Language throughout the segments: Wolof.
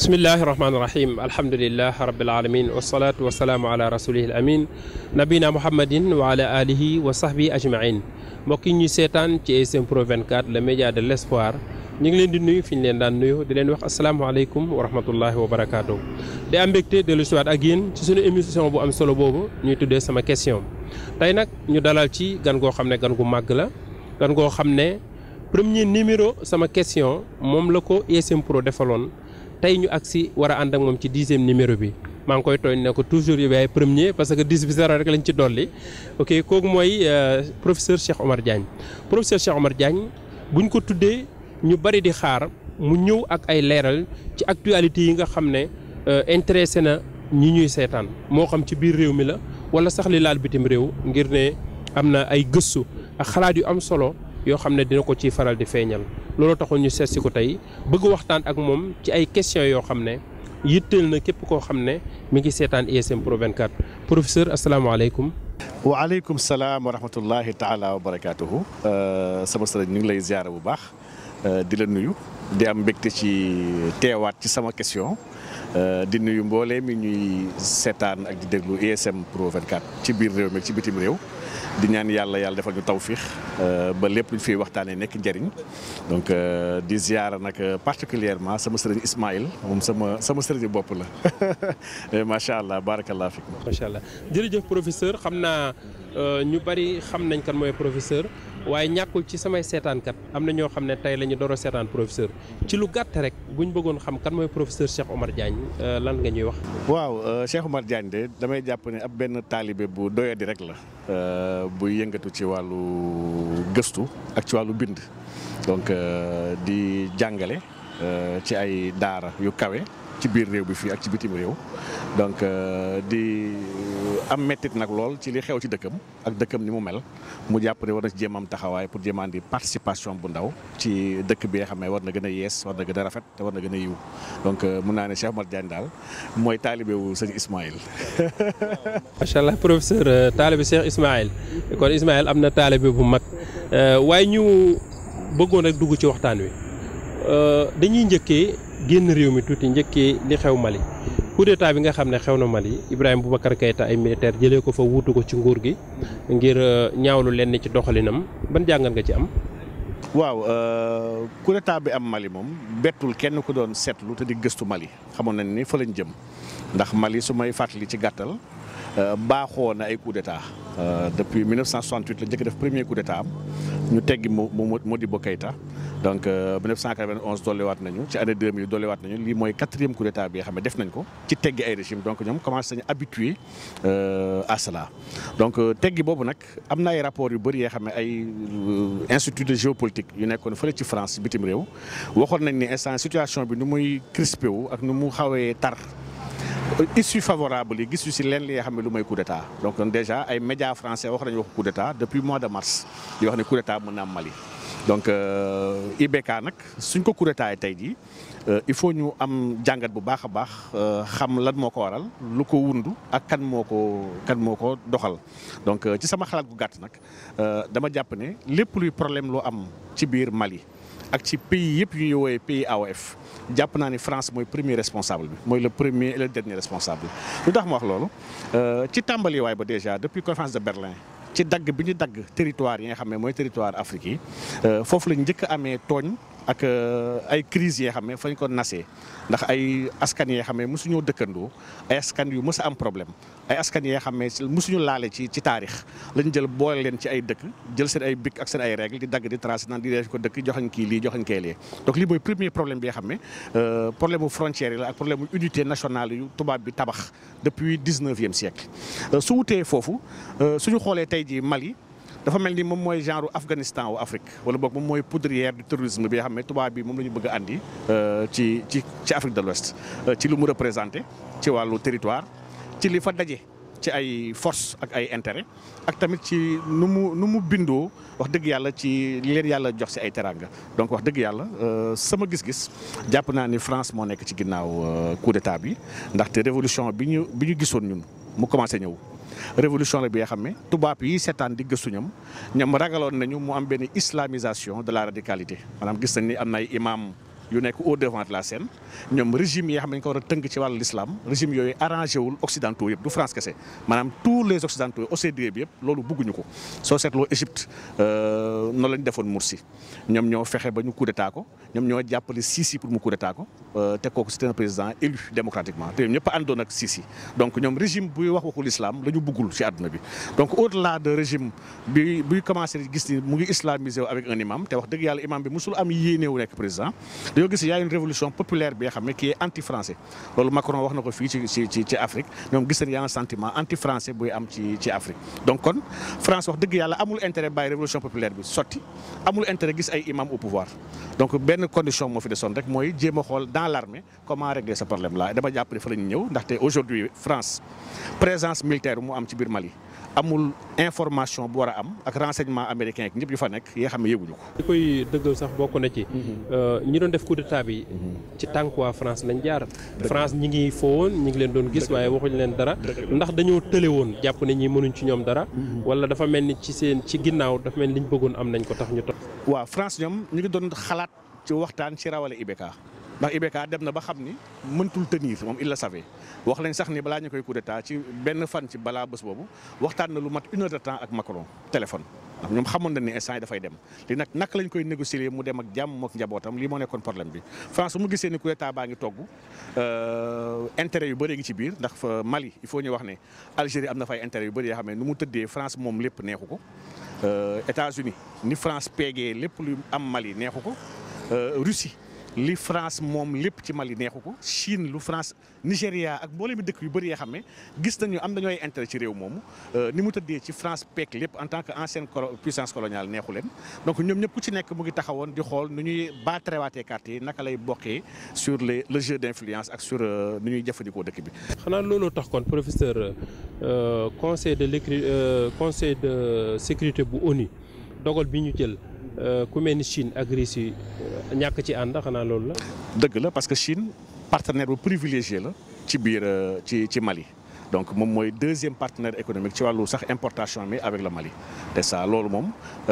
bismillahi rahmaani rahim alhamdulilah rabil alamin wasalaatu wasalaamu ala rasulihi al amin nabina muhammadin wa ala alihi wa sahbi ajmain mbokk yi ñuy seetaan ci ASM Pro 24 le média de l' espoir ñu ngi leen di nuyu fi ñu leen daan nuyu di leen wax asalaamaaleykum wa rahmatullahi wa barakaatu. di am mbégte dellu siwaat ak yéen ci suñu émission bu am solo boobu ñuy tuddee sama question tey nag ñu dalal ci gan goo xam ne gan gu màgg la gan goo xam ne premier numéro sama question moom la ko ASM Pro defaloon tey ñu agsi war a ànd ak moom ci dixième numéro bi maa ngi koy tooñ ne ko toujours yu yaay premier parce que dix bi zéro rek lañ ci dolli ok kooku mooy professeur Cheikh Omar Diagne professeur Cheikh Omar Diagne buñ ko tuddee ñu bari di xaar mu ñëw ak ay leeral ci actualité yi nga xam ne intéressé na ñi ñuy seetaan moo xam ci biir réew mi la wala sax li laal bitim réew ngir ne am na ay gëstu ak xalaat yu am solo yoo xam ne dina ko ciy faral di feeñal loolu taxul ñu seet si ko tey bëgg waxtaan ak moom ci ay questions yoo xam ne yitteel na képp koo xam ne mi ngi seetaan ASM Pro 24 professeur asalaamaaleykum. waaleykum salaam wa rahmatullahi taala wa barakaatuhu sama sëriñ ñu ngi lay ziara bu baax di la nuyu di am mbégte ci teewaat ci sama question di nuyu mboolee mi ñuy seetaan ak di déglu ASM Pro 24 ci biir réew mi ci bitim réew. di ñaan yàlla yàlla defal ñu tawfiix ba lépp lu ñu fiy waxtaanee nekk njëriñ donc di ziara nag particulièrement sama sëriñ Ismaïl moom sama sama sëriñ bopp la macha allah barakallah fiik macha allah jërëjëf professeur xam naa ñu bari xam nañ kan mooy professeur waaye ñàkkul ci samay seetaankat am na ñoo xam ne tey la ñu door a seetaan professeur ci lu gàtt rek bu ñu bëggoon xam kan mooy professeur Cheikh Omar Diagne lan nga ñuy wax. waaw Cheikh Omar Diagne de damay jàpp ne ab benn taalibe bu doyadi rek la. buy yëngatu ci wàllu gëstu ak ci wàllu bind donc di jàngale ci ay daara yu kawe ci biir réew bi fii ak ci bitim réew donc di am mettit nag lool ci li xew ci dëkkam ak dëkkam ni mu mel mu jàpp ne war na ci jéem am taxawaay pour jéem di participation bu ndaw ci dëkk bi nga xam ne war na gën a yees war na gën a rafet te war na gën a yiw donc mun naa ne Cheikh Omar Diagne daal mooy taalibe wu sëñ Ismaïl. macha allah professeur taalibe Cheikh Ismaïl kon Ismaïl am na taalibe bu mag waaye ñu bëggoon rek dugg ci waxtaan wi dañuy njëkkee génn réew mi tuuti njëkkee li xew Mali. coup d'état bi nga xam ne xew na Mali Ibrahima Boubacar Keïta ay militaire jëlee ko fa wuutu ko ci nguur gi ngir ñaawlu lenn ci doxalinam ban jàngat nga ci am. waaw coup d'état bi am Mali moom bettul kenn ku doon seetlu te di gëstu Mali xamoon nañ ni fa lañ jëm ndax Mali su may fàttali ci gàttal baaxoo na ay coup d'état depuis 1968 la njëkk def premier coup d'état am ñu teggi mo Modibo Keïta donc 1991 dolliwaat nañu ci année 2000 dolliwaat nañu lii mooy quatrième coup d'état bi nga xam ne def nañ ko ci teggi ay régime donc ñoom commencé nañu habitué à cela donc teggi boobu nag am na ay rapports yu bëri yoo xam ne ay institut de géopolitique yu nekkoon fële ci France bitim réew waxoon nañ ni instant situation bi nu muy crispé wu ak nu mu xawee tar issue favorable yi gis yu si leen li nga xam ne lu may coup d'état donc déjà ay médias français wax nañu wax coup d'état depuis mois de mars di wax ne coup d'état mën na am Mali donc IBK nag suñ ko coup d'état tey jii il faut ñu am jàngat bu baax a baax xam lan moo ko waral lu ko wundu ak kan moo ko kan moo ko doxal donc ci sama xalaat gu gàtt nag dama jàpp ne lépp luy problème loo am ci biir Mali ak ci pays yëpp yu ñuy woowee pays AOF jàpp naa ni France mooy premier responsable bi mooy le premier et le dernier responsable lu tax ma wax loolu ci tàmbali waay ba déjà depuis conférence de Berlin ci dagg bi ñu dagg territoire yi nga xam ne mooy territoire Afrique yi foofu lañ njëkk a amee tooñ ak ay crises yi nga xam ne fañ ko nasee ndax ay askan yi nga xam ne mosuñoo dëkkandoo ay askan yu mës a am problème ay askan yi nga xam ne mosuñu laale ci ci taarix lañ jël boole leen ci ay dëkk jël seen ay bic ak seen ay règles di dagg di tracé naan di def ko dëkk joxañ kii lii joxañ kee lee donc lii mooy premier problème bi nga xam ne problème mu frontière yi la ak problème mu unité nationale yu tubaab bi tabax depuis dix-neuvième siècle su wutee foofu suñu xoolee tey jii Mali dafa mel ni moom mooy genre Afghanistan wu Afrique wala boog moom mooy poudrière du terrorisme bi nga xam ne tubaab bi moom la ñu bëgg a andi ci ci ci Afrique de l'Ouest ci lu mu représenté ci wàllu territoire ci li fa daje ci ay force ak ay intérêt ak tamit ci nu mu nu mu bindoo wax dëgg yàlla ci li leen yàlla jox ci ay teranga donc wax dëgg yàlla sama gis-gis jàpp naa ni France moo nekk ci ginnaaw coup d'état bi ndaxte révolution bi ñu bi ñu gisoon ñun mu commencé ñëw révolution la bi nga xam ne tubaab yi seetaan di gëstu ñoom ñoom ragaloon nañu mu am benn islamisation de la radicalité maanaam gis nañ ni am na ay imam yu nekk au devant de la scène ñoom régime yi nga xam ne dañ ko war a tënk ci wàllu l'islam régime yooyu arrangé wul occidentaux yëpp du France kese maanaam tous les occidentaux OCDE bi yëpp loolu bëgguñu ko soo seetloo Égypte noonu la ñu defoon Morsi ñoom ñoo fexe ba ñu coup d'état ko ñoom ñoo jàppale Sisi pour mu coup d'état ko te kooku c'est un président élu démocratiquement te ñoom ñëpp a àndoon ak Sisi donc ñoom régime buy wax waxu l'islam la ñu bëggul ci àdduna bi donc au-delà de régime bi buy commencé gis ni mu ngi islamisé wu avec un imam te wax dëgg yàlla imam bi musul am yéene wu nekk président dañoo gis y a une révolution populaire bi nga xam ne qui est anti français loolu Macron wax na ko fii ci ci ci ci Afrique ñoom gis nañ y a un sentiment anti français buy am ci ci Afrique donc kon France wax dëgg yàlla amul intérêt bàyyi révolution populaire bi sotti amul intérêt gis ay imam au pouvoir donc benn condition moo fi desoon rek mooy jéem a xool dans l'armée comment régler ce problème là dama jàpp ne fa la ñu ñëw ndaxte aujourd'hui France présence militaire mu am ci biir Mali amul information bu war a am ak renseignement américain ak ñëpp yu fa nekk yi nga xam ne yëguñu ko. li koy dëggal sax bokk na ci. ñi doon def coup d'état bi. ci tànk waa France lañ jaar. France ñi ngi foowoon ñi ngi leen doon gis waaye waxuñu leen dara. ndax dañoo tële woon jàpp ne ñi mënuñ ci ñoom dara. wala dafa mel ni ci seen ci ginnaaw dafa mel ni liñ bëggoon am nañ ko tax ñu topp. waaw France ñoom ñu ngi doon xalaat ci waxtaan ci rawale IBK. ndax IBK dem na ba xam ni mëntul tenir moom il le savait wax lañ sax ni balaa ñu koy coup d'état ci benn fan ci balaa bés boobu waxtaan na lu mat une heure de temps ak Macron téléphone. ndax ñoom xamoon na ni instant yi dafay dem li nag naka lañ koy négocier mu dem ak jàmm ak njabootam lii moo nekkoon problème bi France mu gisee ni coup d'état baa ngi togg intérêt yu bëree ngi ci biir ndax Mali il faut ñu wax ne Algérie am na fay intérêt yu bëri yoo xam ne nu mu tëddee France moom lépp neexu ko États-Unis ni France peegee lépp lu am Mali neexu ko Russie. li France moom lépp ci Mali neexu ko Chine lu France Nigéria ak mboolem bi dëkk yu bëri yoo xam ne gis nañu am nañu ay intérêt ci réew moomu ni mu tëddee ci France peek lépp en tant que ancienne puissance coloniale neexu leen donc ñoom ñëpp ku ci nekk mu ngi taxawoon di xool nu ñuy baatrewaatee carte yi naka lay bokkee sur les le jeu d'influence ak sur nu ñuy jëfandikoo dëkk bi. xanaa looloo tax kon professeur conseil de l'écri conseil de sécurité bu ONU dogal bi ñu jël. ku mel ni Chine ak Russie ñàkk ci ànd xanaa loolu la. dëgg la parce que Chine partenaire bu privilégié la ci biir ci ci Mali donc moom mooy deuxième partenaire économique ci wàllu sax importation mi avec le Mali te ça loolu moom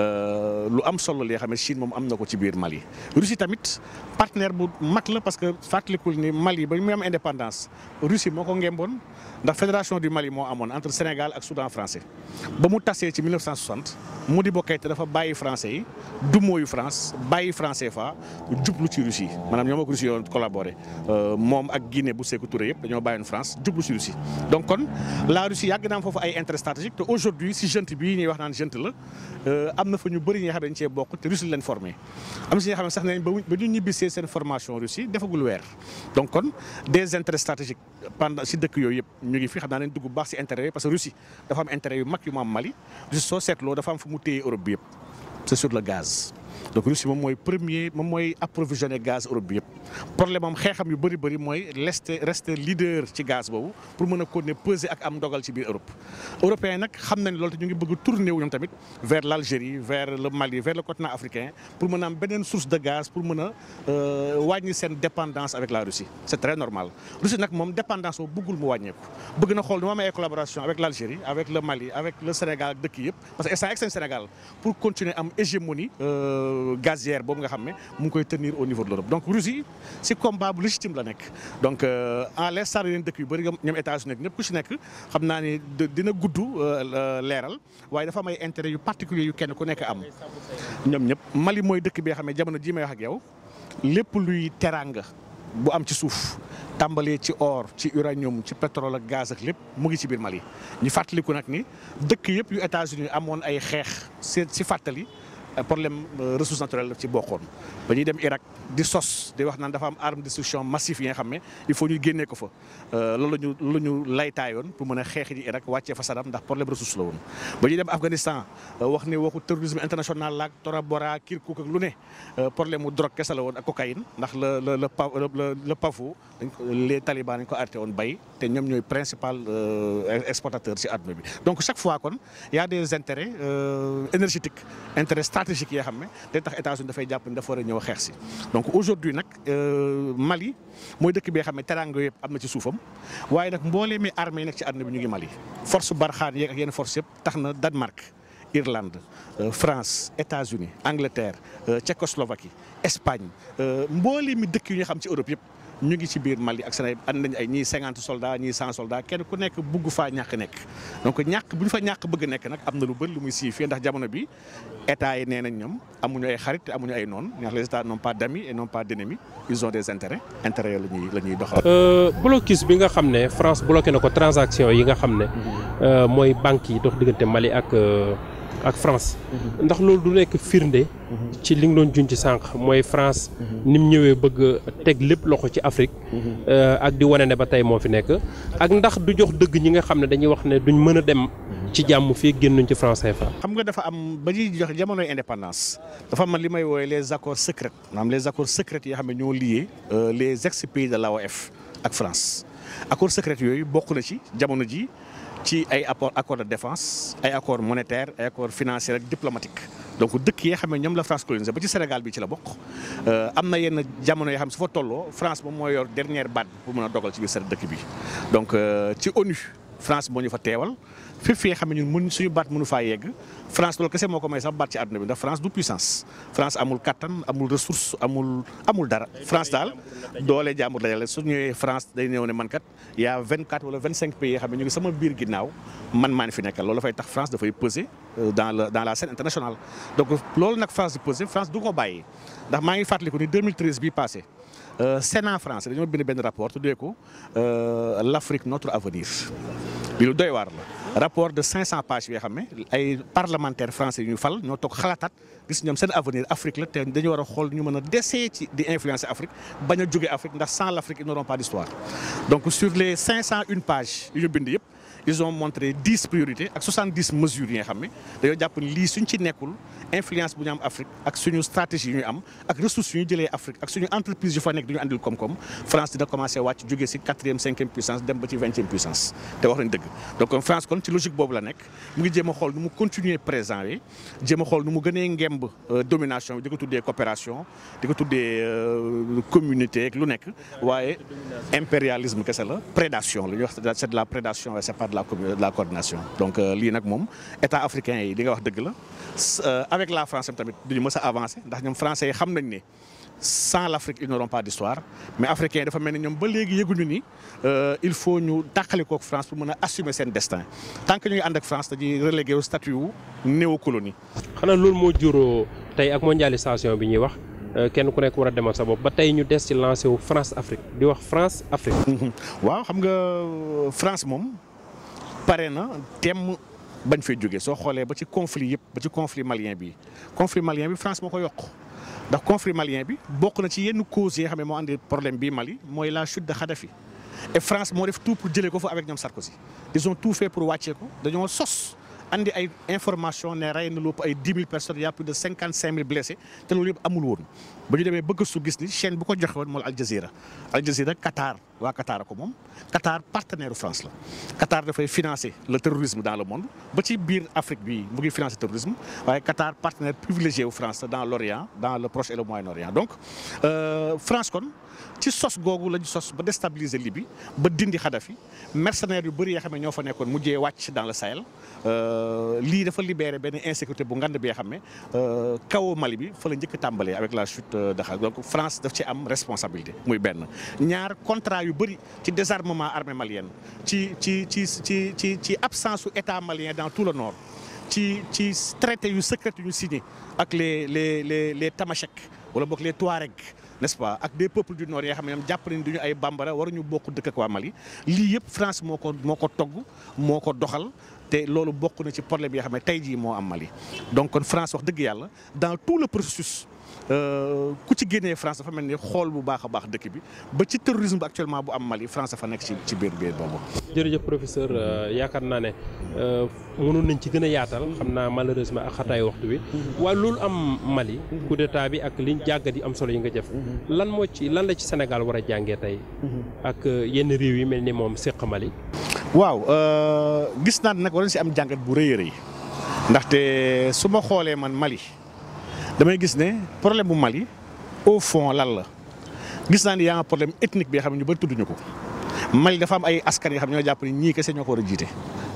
lu am solo li nga xam ne Chine moom am na ko ci biir Mali. Russie tamit partenaire bu mag la parce que fàttalikul ni Mali ba muy am indépendance Russie moo ko ngemboon ndax fédération du Mali moo amoon entre Sénégal ak Soudan français ba mu tasee ci 1960 Modibo Keïta dafa bàyyi français yi du mooyu France bàyyi français fa jublu ci Russie maanaam ñoom ak Russie yoon collaboré moom ak Guinée bu Sékou Touré yëpp dañoo bàyyoon France jublu ci Russie donc kon la Russie yàgg na am foofu ay intérêt stratégique te aujourd'hui si junte bii ñuy wax naan junte la am na fa ñu bëri ñi nga xam ne dañ cee bokk te Russie leen formé am si ñi nga xam ne sax nañ ba ñu ñibbisee seen formation Russie defagul weer donc kon des intérêts stratégiques pendant si dëkk yooyu yëpp ñu ngi fi xam naa nañ dugg baax si intérêt yi parce que Russie dafa am intérêt yu mag yu mu am Mali Russie soo seetloo dafa am fu mu téye Europe bi yëpp c'est sur le gaz donc Russie moom mooy premier moom mooy approvisionner gaz Europe bi yëpp problème am xeexam yu bëri bëri mooy rester rester leader ci gaz boobu pour mën a continuer peser ak am ndogal ci biir Europe. européens nag xam nañ loolu te ñu ngi bëgg tourner wu ñoom tamit vers l'Algérie vers le Mali vers le continent africain pour mën a am beneen source de gaz pour mën a wàññi seen dépendance avec la Russie c'est très normal Russie nag moom dépendance boobu bëggul mu wàññeeku bëgg na xool nu ma amee collaboration avec l'Algérie avec le Mali avec le Sénégal ak dëkk yëpp parce que instant ak seen Sénégal pour continuer am hégémonie gazière boobu nga xam ne mu ngi koy tenir au niveau de l'Europe donc Russie ci combat bu légitime la nekk donc en l'instant yeneen dëkk yu bëri ñoom États-Unis ñëpp ku ci nekk xam naa ni dina gudd leeral waaye dafa am ay intérêt yu particulier yu kenn ku nekk am ñoom ñëpp Mali mooy dëkk bi nga xam ne jamono jii may wax ak yow lépp luy teranga bu am ci suuf tàmbalee ci or ci uranium ci pétrole ak gaz ak lépp mu ngi ci biir Mali ñu fàttaliku nag ni dëkk yëpp yu États-Unis amoon ay xeex ci ci fàttali problème ressource naturelle daf ci bokkoon ba ñuy dem Irak di sos di wax naan dafa am arme de destruction massive yi nga xam ne il faut ñu génnee ko fa loolu ñu loolu ñu laytaayoon pour mën a xeexi ji Irak wàccee fa Saddam ndax problème ressource la woon ba ñuy dem Afghanistan wax ne waxu terrorisme international laak Tora Bora Kirkuk ak lu ne problème mu drogue kese la woon ak cocaïne ndax le le le le PAFO dañ ko les talibans dañ ko arrêté woon bay te ñoom ñooy principal exportateur ci àdduna bi donc chaque fois kon y a des intérêts énergétiques intérêts stratégiques yoo xam ne day tax États-Unis dafay jàpp ni dafa war a ñëw xeex si donc aujourd'hui nag Mali mooy dëkk bi nga xam ne teraanga yëpp am na ci suufam waaye nag mboolee mi armée yi nekk ci àdduna bi ñu ngi Mali force Barkhane yeeg ak yenn force yëpp tax na Danemark Irlande France États-Unis Angleterre Tchécoslovaquie Espagne mboole mi dëkk yu ñu xam ci Europe yëpp ñu ngi ci biir Mali ak Sénégal ànd nañu ay ñii cinquante soldats ñii cent soldats kenn ku nekk bugg faa ñàkk nekk donc ñàkk bu ñu fa ñàkk bëgg nekk nag am na lu bëri lu muy signifié ndax jamono bi état yi nee nañ ñoom amuñu ay xarit amuñu ay noon ndax les états n'ont pas d'amis et n'ont pas d'ennemis ils ont des intérêts intérêts la ñuy la ñuy doxal. blocus bi nga xam ne France bloqué na ko transaction yi nga xam ne mooy banques yi dox diggante Mali ak ak France. ndax loolu du nekk firnde. ci li nga doon junj sànq mooy France. ni mu ñëwee bëgg teg lépp loxo ci Afrique. ak di wane ne ba tey moo fi nekk. ak ndax du jox dëgg ñi nga xam ne dañuy wax ne duñ mën a dem. ci jàmm fii génnuñ ci France CFA. xam nga dafa am ba ñuy jox jamonoy indépendance dafa am li may woowee les accords secrets maanaam les accords secrets yoo xam ne ñoo lié les ex pays de l'AOF ak France accords secrets yooyu bokk na ci jamono ji ci ay apport accord de défense ay accord monétaire ay accord financier ak diplomatique donc dëkk yi nga xam ne ñoom la France colonisé ba ci Sénégal bi ci la bokk am na yenn jamono yoo xam ne su fa tolloo France moom moo yor dernière baat pour mën a dogal ci biir seen dëkk bi donc ci ONU France moo ñu fa teewal fépp fi nga xam ne ñun mun suñu baat mënu faa yegg France loolu kese moo ko may sax baat ci àdduna bi ndax France du puissance France amul kattan amul ressource amul amul dara France daal doole jàmbur dajale su ñëwee France day ñëw ne man kat y a 24 wala 25 pays yoo xam ne ñu ngi sama biir ginnaaw man maa ni fi nekkal loolu dafay tax France dafay peser dans la dans la scène internationale. donc loolu nag France di peser France du ko bàyyi ndax maa ngi fàttaliku ni 2013 bii passé Sénat français dañoo bind benn rapport tuddee ko l'Afrique notre avenir bi lu doy waar la. rapport de 500 pages yoo xam ne ay parlementaires français yu ñu fal ñoo toog xalaataat gis ñoom seen avenir Afrique la te dañu war a xool ñu mën a desee ci di influencer Afrique bañ a jóge Afrique ndax sans l'Afrique ils n'auront pas d'histoire donc sur les 501 pages yu ñu bind yëpp ils ont montré 10 priorités ak 70 mesures yi nga xam ne dañoo jàpp ni lii suñ ci nekkul influence bu ñu am Afrique ak suñu stratégie yu ñu am ak ressources yu ñu jëlee Afrique ak suñu entreprise yu fa nekk du ñu andil koom-koom France dina commencé wàcc jógee ci quatrième cinquième puissance dem ba ci vingtième puissance te wax nañ dëgg donc France kon ci logique boobu la nekk mu ngi jéem a xool nu mu continuer présent yi jéem a xool nu mu gënee ngemb domination bi di ko tuddee coopération di ko tuddee communauté ak lu nekk waaye impérialisme kese la prédation la ñuy wax c'est de la prédation c'est pas de la de la coordination donc lii nag moom état africain yi di nga wax dëgg la avec la France tamit duñu mës a avancer ndax ñoom français yi xam nañ ne sans l'Afrique ils n'auront pas d'histoire mais africains yi dafa mel ni ñoom ba léegi yëguñu ni il faut ñu tàqali kook France pour mën a assumer seen destin tant que ñu ngi ànd ak France dañuy relégué au statut wu néocolonie. xanaa loolu moo juróo tey ak mondialisation bi ñuy wax kenn ku nekk war a demal sa bopp ba tey ñu des ci lancé wu France Afrique di wax France Afrique. waaw xam nga France moom pare na temm bañ fay jógee soo xoolee ba ci conflit yëpp ba ci conflit malien bi conflit malien bi France moo ko yokk. ndax conflit malien bi bokk na ci yenn causes yi nga xam ne moo andi problème bi Mali mooy la chute de Kadhafi et France moo def tout pour jëlee ko fa avec ñoom Sarkozy ils ont tout fait pour wàccee ko dañoo sos andi ay information ne rey na lu ëpp ay dix mille personnes y a plus de cinquante cinq mille blessés te loolu yëpp amul woon ba ñu demee bëgg su gis ni chaîne bu ko joxe woon mooy Al Jazeera Al Jazeera Qatar waa Qatar ko moom Qatar partenaire France la Qatar dafay financer le terrorisme dans le monde ba ci biir Afrique bi mu ngi financer terrorisme waaye Qatar partenaire privilégié wu France dans l'Orient dans le Proche et le Moyen-Orient donc France kon ci sos googu lañu sos ba déstabiliser Libye ba dindi Kadhafi mercenaires yu bëri yoo xam ne ñoo fa nekkoon mujjee wàcc dans le Sahel lii dafa libérer benn insécurité bu ngand bi nga xam ne kaw Mali bi fa la njëkk tàmbalee avec la chute de Kadhafi donc France daf ci am responsabilité muy benn ñaar contrat yu bëri ci désarmement armée malienne ci ci ci ci ci ci absence su état malien dans tout le nord ci ci traité yu secret yu ñu signé ak les les les les Tamashek wala boog les Touareg n'est-ce pas ak des peuples du nord yoo xam ne ñoom jàpp nañ duñu ay bambara waruñu bokk dëkk ak waa Mali lii yëpp France moo ko moo ko togg moo ko doxal te loolu bokk na ci problème yoo xam ne tey jii moo am Mali donc kon France wax dëgg yàlla dans tout le processus ku ci génnee France dafa mel ni xool bu baax a baax dëkk bi ba ci terrorisme bi actuellement bu am Mali France dafa nekk ci ci biir biir boobu. jërëjëf professeur yaakaar naa ne mënoon nañ ci gën a yaatal xam naa malheureusement ak xataayu waxtu bi waaye loolu am Mali coup d'état bi ak liñ jàggat yi am solo yi nga jëf lan moo ci lan la ci Sénégal war a jàngee tey ak yenn réew yi mel ni moom séq Mali. waaw gis naa nag war si am jàngat bu rëy a rëy ndaxte su ma xoolee man Mali. damay gis ne problème bu Mali au fond lan la gis naa ni yaa nga problème ethnique bi nga xam ne ñu bëri tudduñu ko Mali dafa am ay askan yoo xam ne ñoo jàpp ni ñii kese ñoo ko war a jiite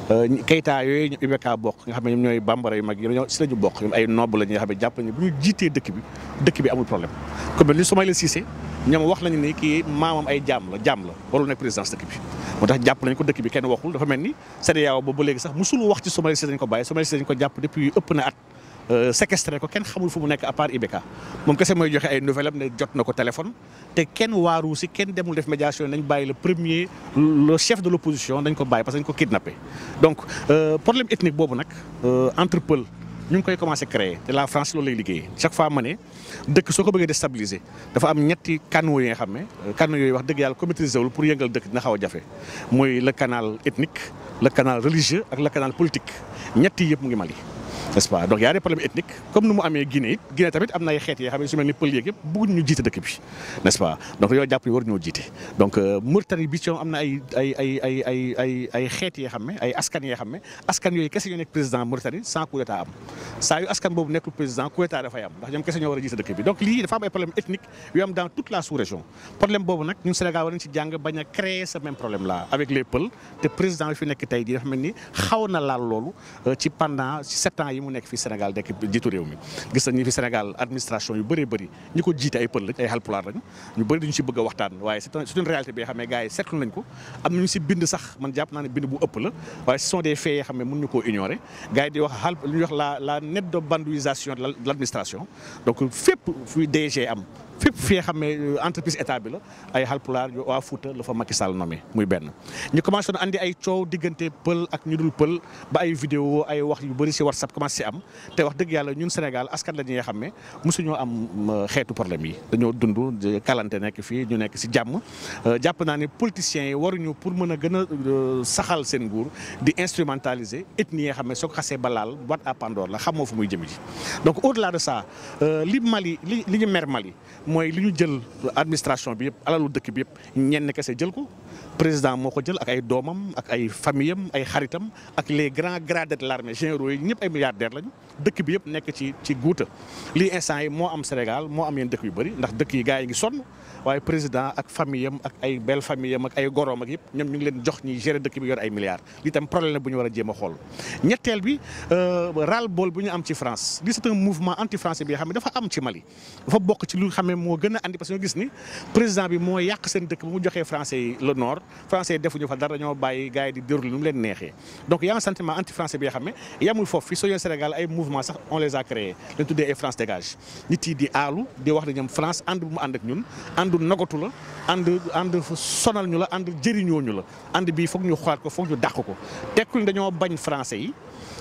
Keita yooyu ñu IBK bokk nga xam ne ñoom ñooy bambara yu mag yi ñoo si la ñu bokk ñoom ay noble la ñi nga xam ne jàpp nañu bu ñu jiitee dëkk bi dëkk bi amul problème comme ni Soumaïla Cissé ñoom wax nañu ni kii maamam ay jaam la jaam la warul nekk présidence dëkk bi moo tax jàpp nañu ko dëkk bi kenn waxul dafa mel ni CEDEAO boobu ba léegi sax musul wax ci Soumaïla Cissé dañ ko bàyyi Soumaïla Cissé dañ ko jàpp depuis ëpp na at séquestré ko kenn xamul fu mu nekk à part IBK moom kese mooy joxe ay nouvelle am ne jot na ko téléphone te kenn waaru si kenn demul def médiation nañ bàyyi le premier le chef de l' opposition dañ ko bàyyi parce que dañ ko kidnappé donc problème ethnique boobu nag entre Peul ñu ngi koy commencé créer te la France loolu lay liggéey chaque fois ma ne dëkk soo ko bëggee déstabiliser dafa am ñetti canaux yi nga xam ne canaux yooyu wax dëgg yàlla ko maîtriser wul pour yëngal dëkk dina xaw a jafe muy le canal ethnique le canal religieux ak le canal politique ñetti yëpp mu ngi Mali n'est-ce pas donc y a des problèmes ethniques comme ni mu amee Guinée it Guinée tamit am na ay xeet yoo xam ne su mel ni pël yeeg yëpp bëgguñ ñu jiite dëkk bi n'est-ce pas donc yoo jàpp ni war ñoo jiite donc Mauritanie bi ci am na ay ay ay ay ay ay ay xeet yoo xam ne ay askan yoo xam ne askan yooyu kese ñoo nekk président Mauritanie sans coup d'état am saa yu askan boobu nekkul président coup d'état dafay am ndax ñoom kese ñoo war a jiite dëkk bi donc lii dafa am ay problème ethnique yu am dans toute la sous-région problème boobu nag ñun Sénégal war nañ ci jàng bañ a créer ce même problème là avec les Peuls te président bi fi nekk tey jii dafa mel ni xaw na laal loolu ci pendant ci sept ans yi mu nekk fii Sénégal nekk jiitu réew mi gis nañ ni fi Sénégal administration yu bëree bëri ñi ko jiite ay pël lañ ay Haalpulaar lañ ñu bëri dañu si bëgg a waxtaan waaye c'est une réalité bi nga xam ne gars yi seetlu nañ ko am nañu si bind sax man jàpp naa ne bind bu ëpp la waaye ce sont des faits yoo xam ne mën ñu koo ignorer gars yi di wax xaal lu ñuy wax la la nette de bandouisation de l' administration donc fépp fuy DG am fépp fi nga xam ne entreprise état bi la ay Haalpulaar waa Fouta la fa Macky Sall nommé muy benn ñu commencé na andi ay coow diggante pël ak ñu dul pël ba ay vidéo ay wax yu bëri si WhatsApp commencé si am te wax dëgg yàlla ñun Sénégal askan la ñi nga xam ne mosuñoo am xeetu problème yi dañoo dund kalante nekk fii ñu nekk si jàmm jàpp naa ne politiciens yi waruñu pour mën a gën a saxal seen nguur di instrumentaliser ethnie yi nga xam ne soo ko xasee ba laal boîte à Pandore la xamoo fu muy jëm ji donc au delà de ça li Mali li li ñu mer Mali mooy li ñu jël administration bi yëpp alalu dëkk bi yëpp ñenn kese jël ko président moo ko jël ak ay doomam ak ay famille am ay xaritam ak les grands gradés de l'armée généraux yi ñëpp ay milliardaires lañu dëkk bi yëpp nekk ci ci guuta lii instant yi moo am Sénégal moo am yenn dëkk yu bëri ndax dëkk yi gars yi ngi sonn waaye président ak famille am ak ay belle famille am ak ay goroom ak yëpp ñoom ñu ngi leen jox ñi gérer dëkk bi yor ay milliards lii tam problème la bu ñu war a jéem a xool ñetteel bi ras le bol bu ñu am ci France lii c'est un mouvement anti français bi nga xam ne dafa am ci Mali dafa bokk ci lu xam ne moo gën a andi parce que ñu gis ni président bi moo yàq seen dëkk ba mu joxee français yi le nord français yi defuñu fa dara dañoo bàyyi gars yi di déroulé nu mu leen neexee donc y a un sentiment anti français bi nga xam ne yamul foofu fii soo yéen Sénégal ay mouvement sax on les a créés leen tuddee ay France dégage nit yi di aalu di wax ne ñoom France ànd bu mu ànd ak ñun àndu nogatu la ànd ànd sonal ñu la ànd jëriñoo ñu la ànd bii foog ñu xoolaat ko foog ñu dàq ko tekkul dañoo bañ français yi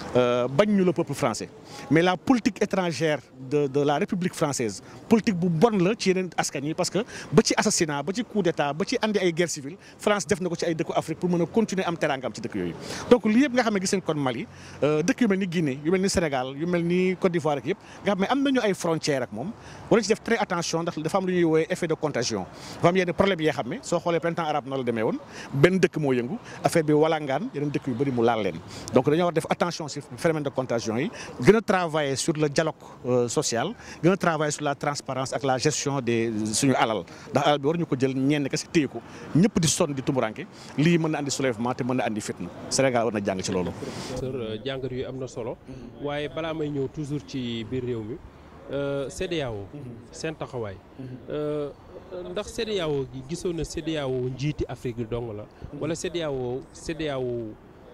bañ ñu le peuple français mais la politique étrangère de de la République française politique bu bon la ci yeneen askan yi parce que ba ci assassinat ba ci coup d'état ba ci andi ay guerre civile France def na ko ci ay dëkku Afrique pour mën a continuer am teraangam ci dëkk yooyu. donc lii yëpp nga xam ne gis nañ kon Mali dëkk yu mel ni Guinée yu mel ni Sénégal yu mel ni Côte d'Ivoire ak yëpp nga xam ne am nañu ay frontières ak moom war ci def très attention ndax dafa am lu ñuy woowee effet de contagion dafa am yenn problème yoo xam ne soo xoolee printemps arabe noonu la demee woon benn dëkk moo yëngu affaire bi walangaan yeneen dëkk yu bëri mu laal leen donc dañoo war def attention ci phénomène de contagion yi gën a travailler sur le dialogue social gën a travailler sur la transparence ak la gestion des suñu alal ndax alal bi war ñu ko jël ñenn kese téye ko ñëpp di sonn di tumuranke lii mën na andi soulèvement te mën na andi fitna Sénégal war na jàng ci loolu. professeur jàngat yu am na solo waaye balaa may ñëw toujours ci biir réew mi CEDEAO seen taxawaay ndax CEDEAO gi gisoon na CEDEAO njiiti Afrique yi dong la wala CEDEAO CEDEAO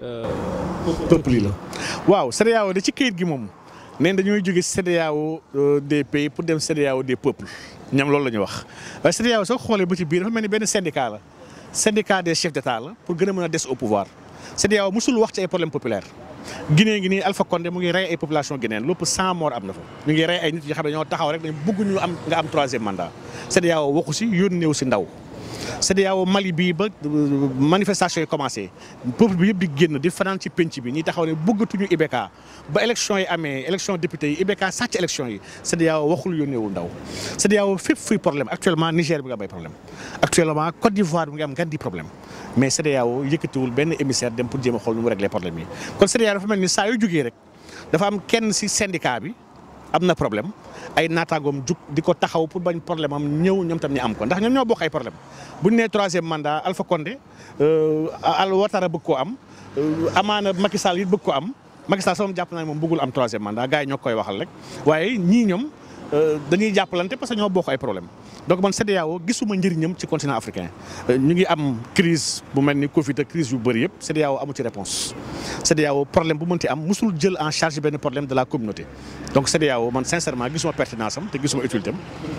peuple yi la waaw CEDEAO da ci këyit gi moom neen dañooy jóge CEDEAO des pays pour dem CEDEAO des peuples ñoom loolu la ñu wax waaye CEDEAO soo xoolee ba ci biir dafa mel ni benn syndicat la syndicat des chefs d'État la pour gën a mën a des au pouvoir CEDEAO musul wax ci ay problème populaire Guinée ngi nii Alpha Condé mu ngi rey ay population guinéenne lépp cent morts am na fa ñu ngi rey ay nit yoo xam ne ñoo taxaw rek dañ bëgg ñu am nga am troisième mandat CEDEAO waxu si yónneewu si ndaw CEDEAO Mali bii ba manifestation yi commencé peuple bi yëpp di génn di fanaan ci penc bi ñi taxaw ne bëggatuñu IBK ba élection yi amee élection député yi IBK sàcc élection yi CEDEAO waxul yónneewul ndaw CEDEAO fépp fuy problème actuellement Niger bi nga am ay problème actuellement Côte d'Ivoire bi nga am ngan di problème mais CEDEAO yëkkatiwul benn émissaire dem pour jéem a xool nu mu régler problème yi kon CEDEAO dafa mel ni saa yu jógee rek dafa am kenn si syndicat bi am na problème ay naataangoom jug di ko taxaw pour bañ problème am ñëw ñoom tam ñu am ko ndax ñoom ñoo bokk ay problème bu ñu nee troisième mandat Alpha Condé Al Ouattara bëgg koo am amaana Macky Sall it bëgg ko am Macky Sall sama jàpp naa ne moom bëggul am troisième mandat gars yi ñoo koy waxal rek waaye ñii ñoom dañuy jàppalante parce que ñoo bokk ay problème donc man CEDEAO gisuma njëriñam ci continent africain ñu ngi am crise bu mel ni Covid ak crise yu bëri yëpp CEDEAO amu ci réponse CEDEAO problème bu mënti am musul jël en charge benn problème de la communauté donc CEDEAO man sincèrement gisuma pertinence am te gisuma utilité am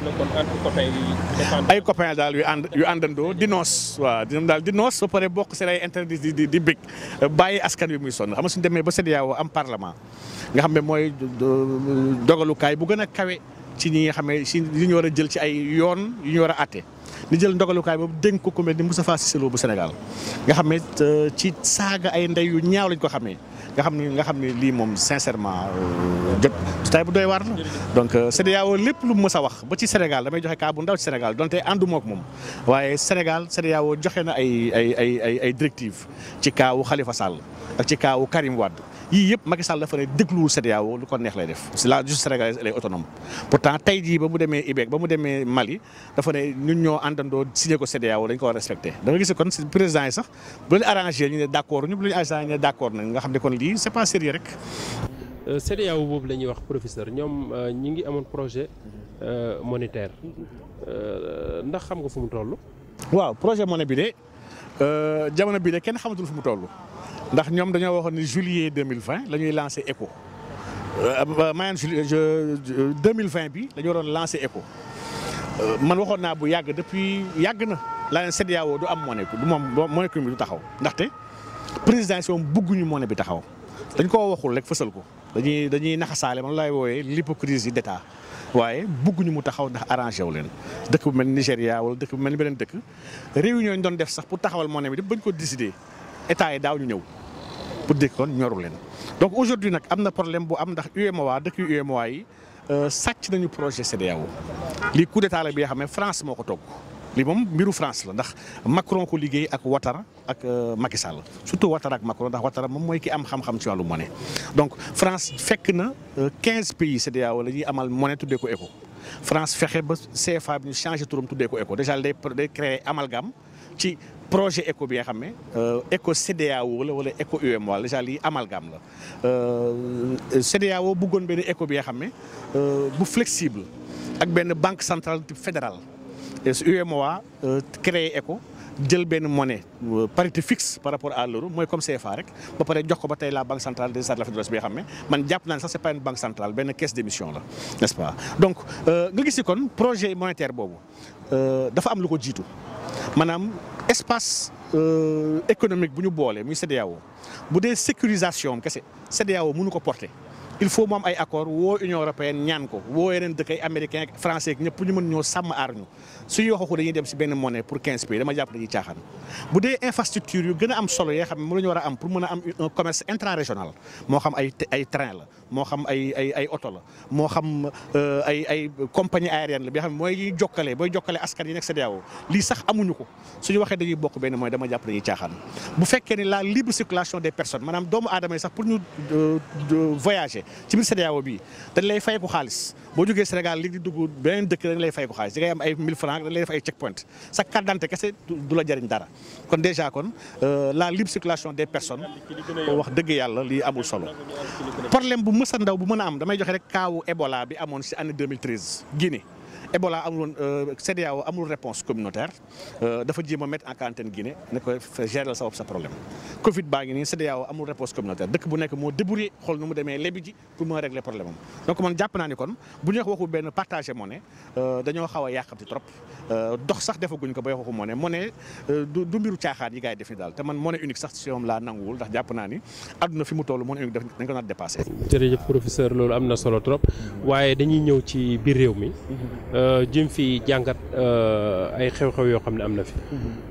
ay copains daal yu ànd yu àndandoo di noos waaw di daal di noos ba pare bokk seen ay intérêt di di di bég bàyyi askan wi muy sonn xam nga suñu demee ba CEDEAO am parlement nga xam ne mooy dogalukaay bu gën a kawe ci ñi nga xam ne si li ñu war a jël ci ay yoon yu ñu war a àtte ni jël ndogalukaay boobu dénk ko ku mel ni Moustapha Cissé Lo bu Sénégal nga xam ne ci saaga ay ndey yu ñaaw lañ ko xamee nga xam ni nga xam ne lii moom sincèrement jot tay bu doy waar la donc CEDEAO lépp lu mu mës a wax ba ci Sénégal damay joxe cas bu ndaw ci Sénégal donte ànduma ak moom waaye Sénégal CEDEAO joxe na ay ay ay ay ay directives ci kaawu Khalifa Sall ak ci kaawu Karim Wade yii yëpp Macky Sall dafa ne dégluwul CEDEAO lu ko neex lay def c'est la justice sénégalaise elle est autonome pourtant tey jii ba mu demee IBEC ba mu demee Mali dafa ne ñun ñoo àndandoo signé ko CEDEAO dañ ko war a respecté da nga gis kon président yi sax bu leen arrangé ñu ne d' accord ñu bu leen arrangé ñu ne d' accord nañ nga xam ne kon lii c' est pas sérieux rek. CEDEAO boobu la ñuy wax professeur ñoom ñi ngi amoon projet monétaire ndax xam nga fu mu toll. waaw projet monétaire bi de jamono bii de kenn xamatul fu mu toll. ndax ñoom dañoo waxoon ni juillet deux mille vingt la ñuy lancé ECO maanaam juillet deux mille vingt bi la ñu waroon lancé ECO man waxoon naa bu yàgg depuis yàgg na laa leen CEDEAO du am monnaie du moom monnaie bi du taxaw ndaxte président yi moom bëgguñu monnaie bi taxaw dañ koo waxul rek fësal ko dañuy dañuy naxasaale man laay wooyee l'hypocrisie d'État waaye bëgguñu mu taxaw ndax arrangé wu leen dëkk bu mel ni Nigéria wala dëkk bu mel ni beneen dëkk réunion ñu doon def sax pour taxawal monnaie bi bañ ko décider état yi daaw ñu ñëw. pour dégg kon ñoru leen donc aujourd'hui nag am na problème bu am ndax UEMOA dëkk yu UEMOA yi sàcc nañu projet CEDEAO lii coup d'état la bi nga xam ne France moo ko togg lii moom mbiru France la ndax Macron ko liggéey ak Ouattara ak Macky Sall surtout Ouattara ak Macron ndax Ouattara moom mooy ki am xam-xam ci wàllu monnaie. donc France fekk na 15 pays CEDEAO la ñuy amal monnaie tuddee ko ECO France fexe ba CFA bi ñu changé turam tuddee ko ECO déjà day day créer amalgame ci. projet ECO bi nga xam ne ECO CEDEAO la wala ECO UEMOA déjà lii amalgame la CEDEAO bëggoon benn ECO bi nga xam ne bu flexible ak benn banque centrale type fédérale UEMOA créé ECO jël benn monnaie parité fixe par rapport à l'euro mooy comme CFA rek ba pare jox ko ba tey la banque centrale des États de l'Afrique de l'Ouest bi nga xam ne man jàpp naa ne sax c'est pas une banque centrale benn caisse d'émission la n'est-ce pas donc nga gis kon projet monétaire boobu dafa am lu ko jiitu maanaam espace économique bu ñu boole muy CEDEAO bu dee sécurisation kese CEDEAO mënu ko porter il faut mu am ay accord woo Union européenne ñaan ko woo yeneen dëkk ay américain ak français ñëpp ñu mën ñoo sàmm aar ñu suy waxu dañuy dem si benn monnaie pour 15 pays dama jàpp dañuy caaxaan bu dee infrastructure yu gën a am solo yoo xam ne mu la ñu war a am pour mën a am un commerce intra-régional moo xam ay ay train la moo xam ay ay ay oto la moo xam ay ay compagnie aérienne la bi nga xam ne mooy jokkale booy jokkale askan yi nekk CEDEAO lii sax amuñu ko suñu waxee dañuy bokk benn mooy dama jàpp dañuy caaxaan bu fekkee ni la libre circulation des personnes maanaam doomu aadama yi sax pour ñu voyager ci biir CEDEAO bii dañ lay fay ko xaalis boo jógee Sénégal li di dugg beneen dëkk dañ lay fay ko xaalis di ngay am ay 1000 francs dañ lay def ay check point sa carte d'identité kese du la jëriñ dara kon déjà kon la libre circulation des personnes wax dëgg yàlla lii amul solo problème bu mës a ndaw bu mën a am damay joxe rek kaawu Ebola bi amoon ci année 2013 Guinée Ebola amul woon CEDEAO amul réponse communautaire dafa jéem a mettre en quarantaine Guinée ne ko gérer sa bopp sa problème Covid baa ngi nii CEDEAO amul réponse communautaire dëkk bu nekk moo débrouillé xool nu mu demee lebi ji pour mën a régler problème am donc man jàpp naa ni kon bu ñu wax waxu benn partagé monnaie dañoo xaw a yàqamti trop dox sax defaguñ ko bay waxu monnaie monnaie du du mbiru caaxaan yi gars yi def ni daal te man monnaie unique sax si moom laa nanguwul ndax jàpp naa ni àdduna fi mu toll monnaie unique dañ ko naat dépassé. jërëjëf professeur loolu am na solo trop waaye dañuy ñëw ci biir réew mi. jëm fi jàngat ay xew-xew yoo xam ne am na fi.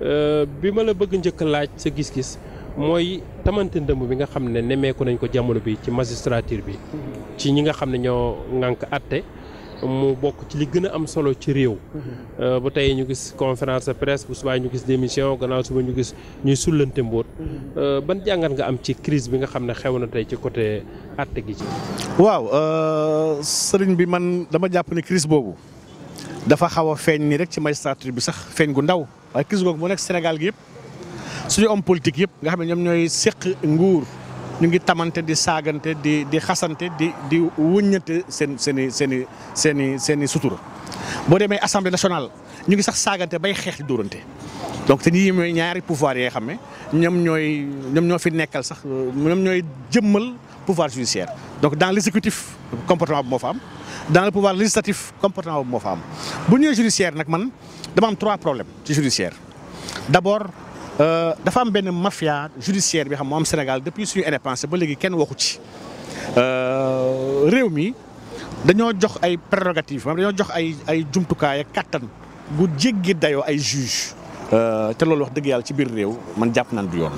bi ma la bëgg njëkk laaj sa gis-gis mooy tamante ndëmb bi nga xam ne nemmeeku nañ ko jamono bi ci magistrature bi. ci ñi nga xam ne ñoo ŋànk àtte mu bokk ci li gën a am solo ci réew. ba tey ñu gis conférence de presse bu subaa ñu gis démission gannaaw suba ñu gis ñuy sullante mbóot. ban jàngat nga am ci crise bi nga xam ne xew na tey ci côté àtte gi ci. waaw sëriñ bi man dama jàpp ne crise boobu dafa xaw a feeñ nii rek ci magistrature bi sax feeñ gu ndaw waaye crise boobu moo nekk Sénégal gi yëpp suñu homme politique yëpp nga xam ne ñoom ñooy séq nguur. ñu ngi tamante di saagante di di xasante di di wëññante seen seen i seen i seen i seen i sutura boo demee assemblée nationale ñu ngi sax saagante bay xeex di dóorante donc te ñii mooy ñaari pouvoir yi nga xam ne ñoom ñooy ñoom ñoo fi nekkal sax ñoom ñooy jëmmal pouvoir judiciaire donc dans l' exécutif comportement bu moo fa am dans le pouvoir législatif comportement bu moo fa am bu ñëwee judiciaire nag man dama am trois problèmes ci judiciaire d' abord dafa am benn mafia judiciaire bi xam moo am Sénégal depuis suñu indépendance ba léegi kenn waxu ci réew mi dañoo jox ay prérogatives maanaam dañoo jox ay ay jumtukaay ak kattan gu jéggi dayoo ay juge te loolu wax dëgg yàlla ci biir réew man jàpp naan du yoon.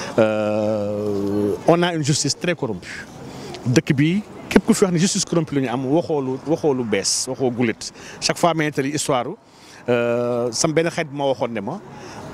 on a une justice très corrompue dëkk bi képp ku fi wax ne justice corrompue la ñu am waxoo lu waxoo lu bees waxoo gulet chaque fois ma nettali histoire sam benn xeet bi ma waxoon ne ma.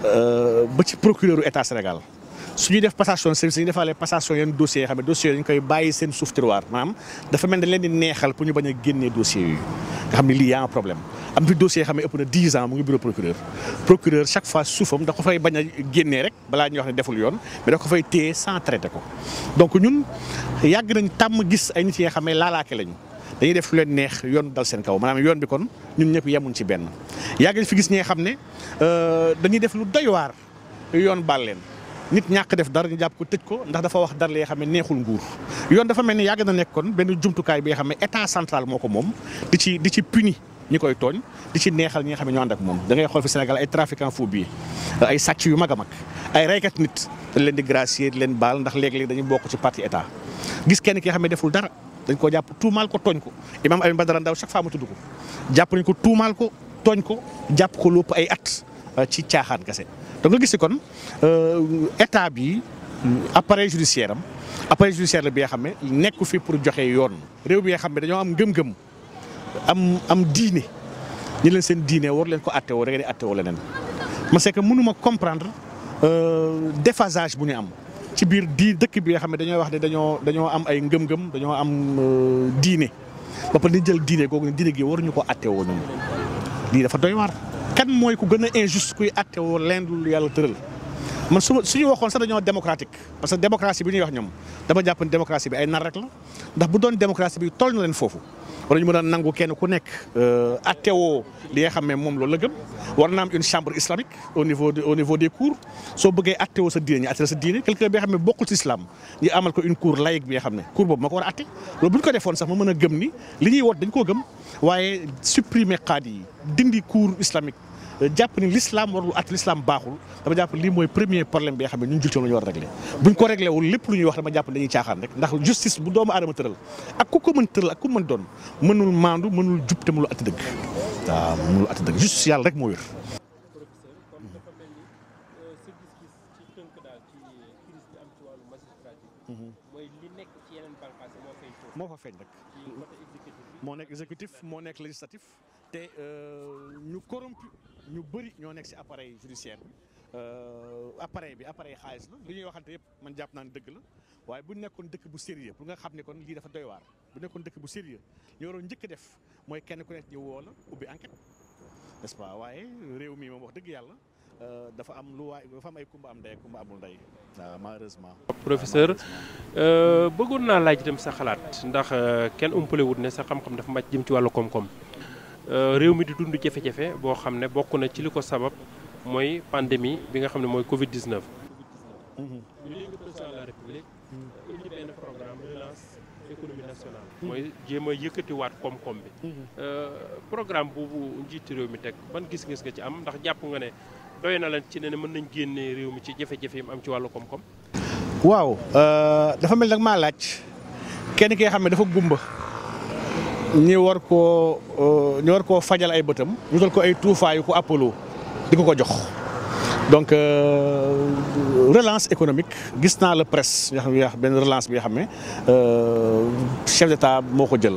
ba ci procureur état Sénégal su ñuy def passation de service dañuy defaale passation yenn dossiers yoo xam ne dossiers yi dañu koy bàyyi seen suuf tiroir maanaam dafa mel ne leen di neexal pour ñu bañ a génnee dossiers yooyu nga xam ne lii y a un problème am fi dossiers yoo xam ne ëpp na 10 ans mu ngi bureau procureur procureur chaque fois suufam da ko fay bañ a génnee rek balaa ñuy wax ne deful yoon mais da ko fay téye sans traité ko donc ñun yàgg nañ tàmm gis ay nit yi nga xam ne laalaake lañu dañuy def lu leen neex yoon dal seen kaw maanaam yoon bi kon ñun ñëpp yemuñ ci benn yàgg nañ fi gis ñi nga xam ne dañuy def lu doy waar yoon baal leen nit ñàkk def dara ñu jàpp ko tëj ko ndax dafa wax dara li nga xam ne neexul nguur yoon dafa mel ni yàgg na nekk kon benn jumtukaay bi nga xam ne état central moo ko moom di ci di ci puni ñi koy tooñ di ci neexal ñi nga xam ne ñoo ànd ak moom da ngay xool fi Sénégal ay trafiquant fou bi ay sàcc yu mag a mag ay reykat nit dañ leen di gracier di leen baal ndax léeg-léeg dañuy bokk ci parti état gis kenn ki nga xam ne deful dara dañ ko jàpp tuumaal ko tooñ ko imam Alioune Badara Ndao chaque fois mu tudd ko jàpp nañ ko tuumaal ko tooñ ko jàpp ko lépp ay at ci caaxaan kese donc nga gis si kon état bi appareil judiciaire am appareil judiciaire la bi nga xam ne nekku fi pour joxe yoon réew bi nga xam ne dañoo am ngëm-ngëm am am diine ñu leen seen diine war leen ko attewoo da ngeen di attewoo leneen ma c'est que mënuma comprendre déphasage bu ñu am ci biir di dëkk bi nga xam ne dañoo wax ne dañoo dañoo am ay ngëm-ngëm dañoo am diine ba pare ni jël diine googu ne diine gi waruñu ko attewoo ñun lii dafa doy waar. kan mooy ku gën a injuste kuy attewoo leen lu yàlla tëral man su suñu waxoon sax dañoo démocratique parce que démocratie bi ñuy wax ñoom dama jàpp ne démocratie bi ay nar rek la ndax bu doon démocratie bi toll na leen foofu. war nañu mën a nangu kenn ku nekk attewoo li nga xam ne moom loolu la gëm war na am une chambre islamique au niveau de au niveau des cours soo bëggee attewoo sa diine ñu atte sa diine quelqu'un bi nga xam ne bokkul ci islam ñu amal ko une cour laïque bi nga xam ne cour boobu moo ko war a atte loolu bu ñu ko defoon sax ma mën a gëm ni li ñuy woot dañ koo gëm waaye supprimer qaadi yi dindi cour islamique jàpp ni l'islam warul at l'islam baaxul dama jàpp lii mooy premier problème bi nga xam ne ñun jullit la ñu war a régler buñ ko réglé wul lépp lu ñuy wax dama jàpp dañuy caaxaan rek ndax justice bu doomu aadama tëral ak ku ko mën tëral ak ku mën doon mënul maandu mënul jub te mënul atti dëgg waaw mënul atti dëgg justice yàlla rek moo wér. moo fa feeñ rek moo nekk exécutif moo nekk législatif te ñu corrompu ñu bëri ñoo nekk ci appareil judiciaire bi appareil bi appareil xaalis la li ñuy waxante yëpp man jàpp naa ne dëgg la waaye bu nekkoon dëkk bu sérieux pour nga xam ne kon lii dafa doy waar bu nekkoon dëkk bu sérieux ñu waroon njëkk def mooy kenn ku nekk ñu woo la ubbi enquête n'est-ce pas waaye réew mi moom wax dëgg yàlla dafa am lu waay dafa am ay kumba am ndey ak kumba amul ndey waaw malheureusement. professeur bëggoon naa laaj itam sa xalaat ndax kenn umpale wut ne sa xam-xam dafa màcc jëm ci wàllu koom-koom. réew mi di dund jafe-jafe boo xam ne bokk na ci li ko sabab mooy pandémie bi nga xam ne mooy Covid 19. ñu léegi président de la république indi benn programme relance économie nationale. mooy jéem a yëkkatiwaat koom-koom bi. programme boobu njiitu réew mi teg ban gis-gis nga ci am ndax jàpp nga ne doy na la ci ne mën nañ génne réew mi ci jafe-jafe yi mu am ci wàllu koom-koom. waaw dafa mel nag maa laaj kenn ki nga xam ne dafa gumba. ñi war koo ñu war koo fajal ay bëtam ñu dal ko ay tuufaayu ko Apollo di ko ko jox donc relance économique gis naa la presse yoo xam ne benn relance bi nga xam ne chef d'état moo ko jël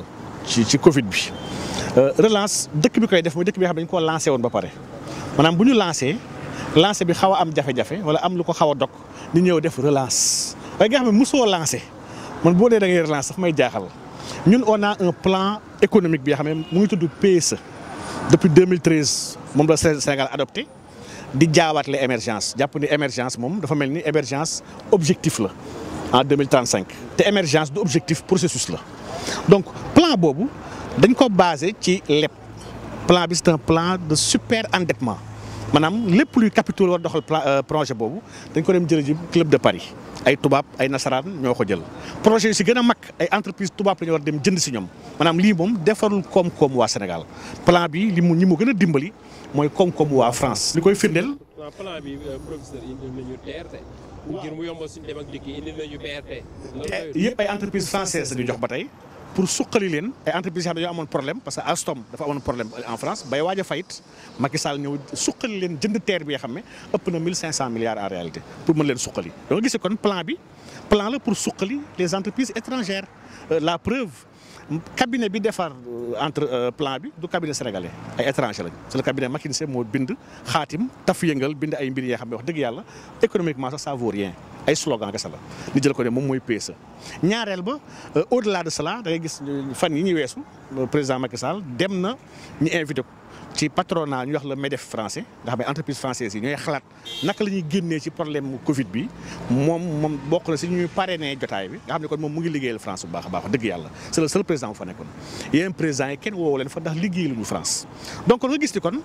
ci ci Covid bi relance dëkk bi koy def mooy dëkk bi nga xam ne dañu koo lancé woon ba pare maanaam bu ñu lancé lancé bi xaw a am jafe-jafe wala am lu ko xaw a dog ñu ñëw def relance waaye nga xam ne mosoo lancé man boo dee da ngay relance daf may jaaxal ñun on a un plan économique bi nga xam ne mu ngi tudd PSE depuis 2013 moom la Sénégal adopté di jaawaatle émergence jàpp ni émergence moom dafa mel ni émergence objectif la en 2035 te émergence du objectif processus la donc plan boobu dañ ko basé ci lépp plan bi c'est un plan de super endettement maanaam lépp luy capital war doxal projet boobu dañ ko dem jël ji club de Paris ay tubaab ay nasaraan ñoo ko jël projet yu si gën a mag ay entreprise tubaab la ñu war dem jënd si ñoom maanaam lii moom defarul koom-koom waa Sénégal plan bi li mu ñi mu gën a dimbali mooy koom-koom waa France. li koy firndeel. waaw plan bi professeur indil nañu TRT. ngir mu yombal suñu dem ak dikk indil nañu BRT. yëpp ay entreprise française la ñu jox ba tey. pour suqali leen ay entreprises yoo xam ne dañoo amoon problème parce que Alstom dafa amoon problème en France bay waaj a fayit Macky Sall ñëw suqali leen jënd terre bi nga xam ne ëpp na 1500 milliards en réalité pour mën leen suqali. donc gis kon plan bi plan la pour suqali les entreprises étrangères la preuve cabinet bi defar entre plan bi du cabinet sénégalais ay étranger lañ c'est le cabinet McKinsey moo bind xaatim taf yëngal bind ay mbir yoo xam ne wax dëgg yàlla économiquement sax ça vaut rien. ay slogan kese la ñu jël ko ne moom mooy PSE ñaareel ba au delà de cela da ngay gis fan yi ñu weesu président Macky Sall dem na ñu invité ko ci patronat ñu wax le MEDEF français nga xam ne entreprise française yi ñooy xalaat naka la ñuy génnee ci problème Covid bi moom moom bokk na si ñuy parrainé jotaay bi nga xam ne kon moom mu ngi liggéeyal France bu baax a baax dëgg yàlla c'est le seul président bu fa nekkoon yéen président yi kenn woowu leen fa ndax liggéeyaluñu France donc kon nga gis ni kon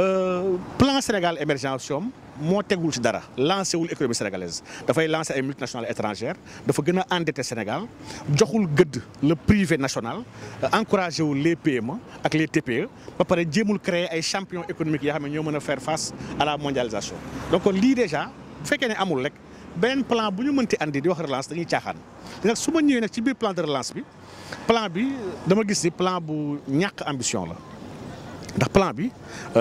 plan Sénégal émergence moo tegul ci dara lancé wul économie sénégalaise dafay lancé ay multinationales étrangères dafa gën a endetté Sénégal joxul gëdd le privé national encouragé wul les PME ak les TPE ba pare jéemul créer ay champions économiques yoo xam ne ñoo mën a faire face à la mondialisation. donc kon lii déjà bu fekkee ne amul rek beneen plan bu ñu mënti andi di wax relance dañuy caaxaan nag su ma ñëwee nag ci biir plan de relance bi plan bi dama gis ni plan bu ñàkk ambition la. ndax plan bi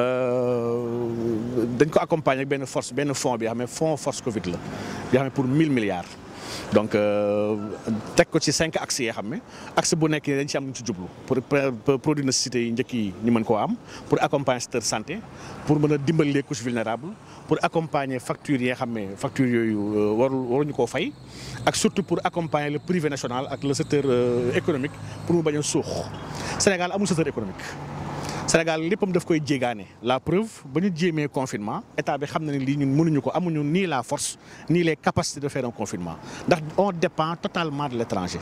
dañ ko accompagner ak benn force benn fonds bi nga xam ne fonds force Covid la bi nga xam ne pour 1000 milliards. donc teg ko ci cinq axes yoo xam ne axe bu nekk dañ ci am lu ñu ci jublu pour produits nécessité yi njëkk yi ñu mën koo am pour accompagner secteur santé pour mën a dimbali les couches vulnérables pour accompagner factures yi nga xam ne factures yooyu warul waruñu koo fay ak surtout pour accompagner le privé national ak le secteur économique pour mu bañ a suux Sénégal amul secteur économique. Sénégal léppam daf koy jéegaane la preuve ba ñu jéemee confinement état bi xam na ne lii ñun mënuñu ko amuñu ni la force ni les capacités de faire un confinement ndax on dépend totalement de l'étranger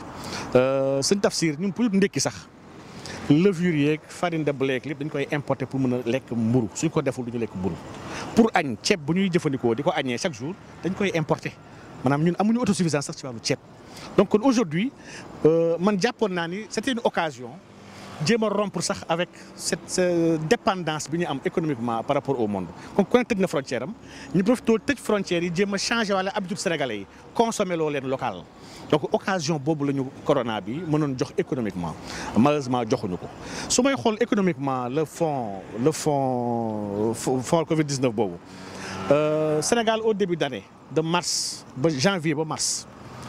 sëñ Tafsir ñun pour ndekki sax levure yeeg farine de blé lépp dañ koy importer pour mën a lekk mburu suñ ko deful du ñu lekk mburu pour añ ceeb bu ñuy jëfandikoo di ko añee chaque jour dañ koy importer maanaam ñun amuñu autosuffisance sax ci wàllu ceeb donc kon aujourd'hui man jàppoon naa ni c'était une occasion jéem a rompre sax avec cette dépendance bi ñu am économiquement par rapport au monde comme ku ne tëj na frontière am ñu profité tëj frontières yi jéem a changé wala habitude sénégalais yi consommer loo leen local donc occasion boobu la ñu corona bi mënoon jox économiquement malheureusement joxuñu ko su may xool économiquement le fonds le fonds fonds Covid 19 boobu Sénégal au début d'année de mars ba janvier ba mars.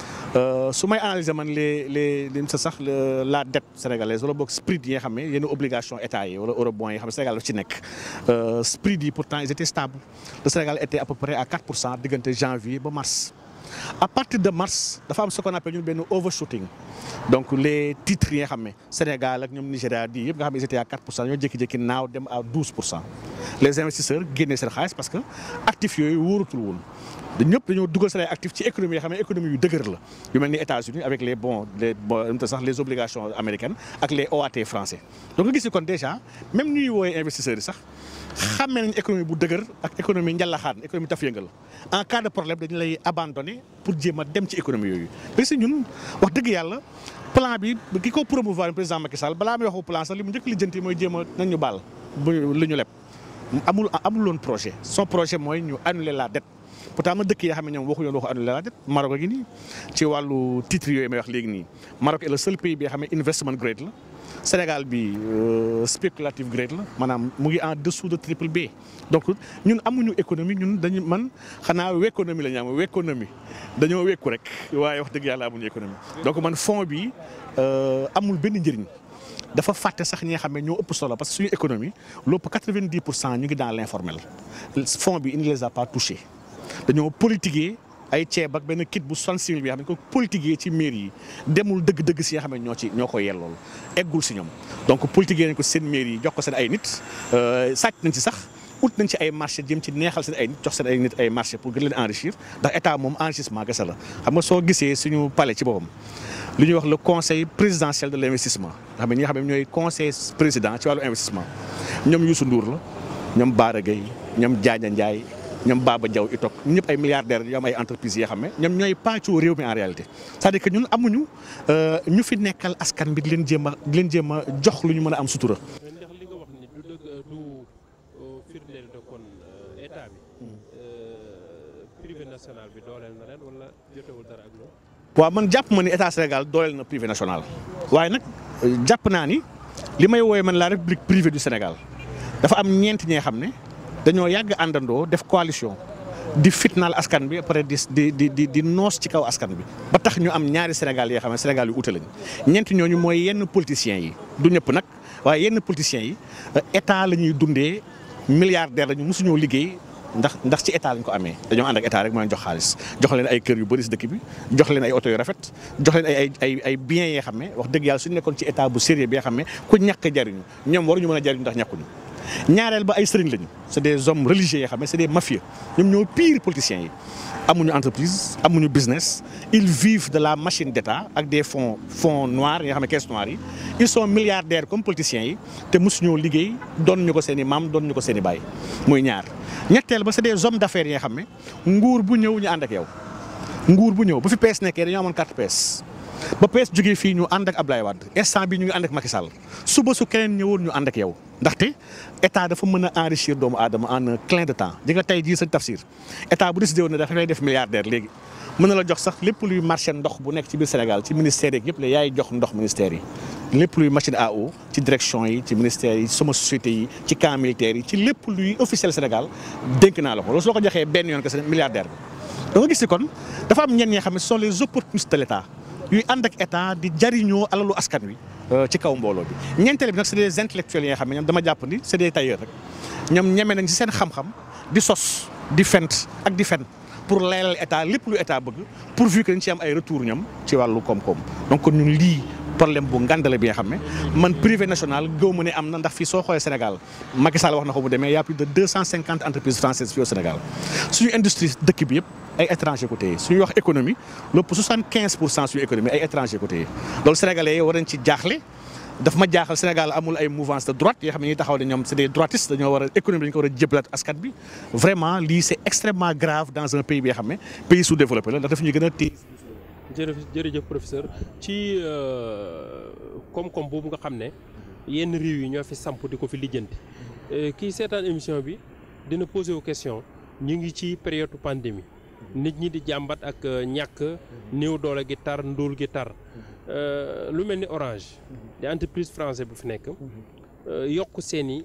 su may analyser man les les li sa sax la dette sénégalaise wala boog SPRIT yi nga xam ne yenn obligation état yi wala eurobond yi nga xam ne Sénégal daf ci nekk SPRIT yi pourtant ils étaient stables le Sénégal était à peu près à 4 pour cent diggante janvier ba mars. à partir de mars dafa am ce qu'on appelle ñun benn overshooting donc les titres yi nga xam ne Sénégal ak ñoom Nigéria di yëpp nga xam ne ils étaient à 4 pour cent ñoo jékki-jékki naaw dem à 12 pour cent les investisseurs génnee seen xaalis parce que actifs yooyu wóorutul woon. da ñëpp dañoo dugal seen ay actifs ci économie yoo xam ne économie yu dëgër la yu mel ni États-Unis avec les bons les bon sax les obligations américaines ak les OAT français donc nga gis ni kon déjà même ñuy woowee investisseurs yi sax xàmmee nañ économie bu dëgër ak économie njàllaxaan économie taf yëngal en cas de problème dañu lay abandonner pour jéem a dem ci économie yooyu parce que ñun wax dëgg yàlla plan bi ki ko promouvoir président Macky Sall balaa may waxu plan sax li mu njëkk lijjanti mooy jéem a nañ ñu baal bu li ñu leb amul amul woon projet son projet mooy ñu annuler la dette pourtant ma dëkk yi nga xam ne ñoom waxu yoon waxu annuler la dette Maroc a ngi nii ci wàllu titre yooyu may wax léegi nii Maroc est le seul pays bi nga xam ne investment grade la Sénégal bi spéculative grade la maanaam mu ngi en dessous de triple B donc ñun amuñu économie ñun dañu man xanaa wéconomie la ñu am wéconomie dañoo wékku rek waaye wax dëgg yàlla amuñu économie donc man fond bi amul benn njëriñ dafa fàtte sax ñi nga xam ne ñoo ëpp solo parce que suñu économie lépp 90 pour cent ñu ngi dans l' informel fonds bi il ne les a pas touchés dañoo politiquer ay ceeb ak benn kit bu soixante-six mille bi nga xam ne ko politiquer ci mairie yi demul dëgg-dëgg si nga xam ne ñoo ci ñoo ko yellool eggul si ñoom donc politiquer nañ ko seen mairie yi jox ko seen ay nit sàcc nañ ci sax ut nañ ci ay marché jëm ci neexal seen ay nit jox seen ay nit ay marché pour gën leen enrichir ndax état moom enrichissement gese la xam nga soo gisee suñu palais ci boppam li ñuy wax le conseil présidentiel de l' investissement nga xam ne ñi nga xam ne ñooy conseil président ci wàllu investissement ñoom Youssou Ndour la ñoom Bara Gueye ñoom Diagne Ndiaye ñoom Baba Diaw itok ñun ñëpp ay milliardaires yoo am ay entreprises yoo xam ne ñoom ñooy pàccoo réew mi en réalité c'est-à-dire que ñun amuñu ñu fi nekkal askan bi di leen jéem a di leen jéem a jox lu ñu mën a am sutura. ndax li nga wax ni du dëgg du firndeel de kon état bi privé national bi dooleel na ren wala jotewul dara ak loolu. waaw man jàpp ma ni état Sénégal dooleel na privé national waaye nag jàpp naa ni li may woowee man la république privée du Sénégal dafa am ñeent ñee xam ne dañoo yàgg àndandoo def coalition di fitnaal askan bi après di di di di noos ci kaw askan bi ba tax ñu am ñaari Sénégal yoo xam ne Sénégal yu ute lañ ñeent ñooñu mooy yenn politiciens yi du ñëpp nag waaye yenn politiciens yi état la ñuy dundee milliardaire lañu mosuñoo liggéey. ndax ndax ci état lañ ko amee dañoo ànd ak état rek moo leen jox xaalis jox leen ay kër yu bëri si dëkk bi jox leen ay oto yu rafet jox leen ay ay ay ay biens yoo xam ne wax dëgg yàlla suñu nekkoon ci état bu sérieux bi nga xam ne ku ñàkk jariñu ñoom waruñu mën a jariñu ndax ñàkkuñu ñaareel ba ay sëriñ lañu c' est des hommes religieux yoo xam ne c' est des mafieux ñoom ñoo pire politiciens yi amuñu entreprise amuñu business ils vivent de la machine d' état ak des fonds fonds noirs yi nga xam ne caisse noire yi ils sont milliardaires comme politiciens yi te mosuñoo liggéey doon ñu ko seen i maam doon ñu ko seen i baay muy ñaar ñetteel ba c'est des hommes d'affaires yi nga xam ne nguur bu ñëw ñu ànd ak yow nguur bu ñëw bu fi PS nekkee dañoo amoon carte PS ba PS jógee fii ñu ànd ak Ablaye Wade instant bi ñu ngi ànd ak Macky Sall suba su keneen ñëwoon ñu ànd ak yow ndaxte état dafa mën a enrichir doomu aadama en un clin de temps di nga tey jii sëñ Tafsir état bu décidé woon ne dafa lay def milliardaire léegi mën na la jox sax lépp luy marché ndox bu nekk ci biir Sénégal ci ministère yeeg yëpp la yaay jox ndox ministère yi lépp luy machine à eau ci direction yi ci ministère yi sama société yi ci camp militaire yi ci lépp luy officiel Sénégal dénk naa la ko loolu soo ko joxee benn yoon que c'est milliardaire bi da nga gis ni kon dafa am ñenn ñi xam ne ce sont les opportunistes de l' état yuy ànd ak état di jariñoo alalu askan wi ci kaw mbooloo bi ñeenteel bi nag c'est des intellectuels yi nga xam ne ñoom dama jàpp ni c'est des tailleurs rek ñoom ñeme nañ ci seen xam-xam di sos di fent ak di fen pour leeral état lépp lu état bëgg pourvu que dañ ci am ay retour ñoom ci wàllu koom-koom donc kon ñun lii problème bu ngandale bi nga xam ne man privé national gëw ma ne am na ndax fii soo xoolee Sénégal Macky Sall wax na ko bu demee y a plus de deux cent cinquante entreprises françaises fii au Sénégal suñu industrie dëkk bi yëpp ay étranger ko téye suñuy wax économie lépp soixante quinze pour cent suñu économie ay étranger ko téye loolu sénégalais yi war nañ ci jaaxle daf ma jaaxal Sénégal amul ay mouvance de droite yoo xam ne ñuy taxaw ne ñoom c'est des droitistes dañoo war a économie dañu ko war a jëbalaat askan bi vraiment lii c'est extrêmement grave dans un pays bi nga xam ne pays sous-développé la ndax daf ñuy gën a téye jërëjëf jërëjëf professeur ci koom-koom boobu nga xam ne yenn réew yi ñoo fi samp di ko fi lijjanti kii seetaan émission bi dina posé wu question ñu ngi ci période pandémie nit ñi di jàmbat ak ñàkk néew doole gi tar ndóol gi tar lu mel ni Orange di entreprise français bu fi nekk yokk seeni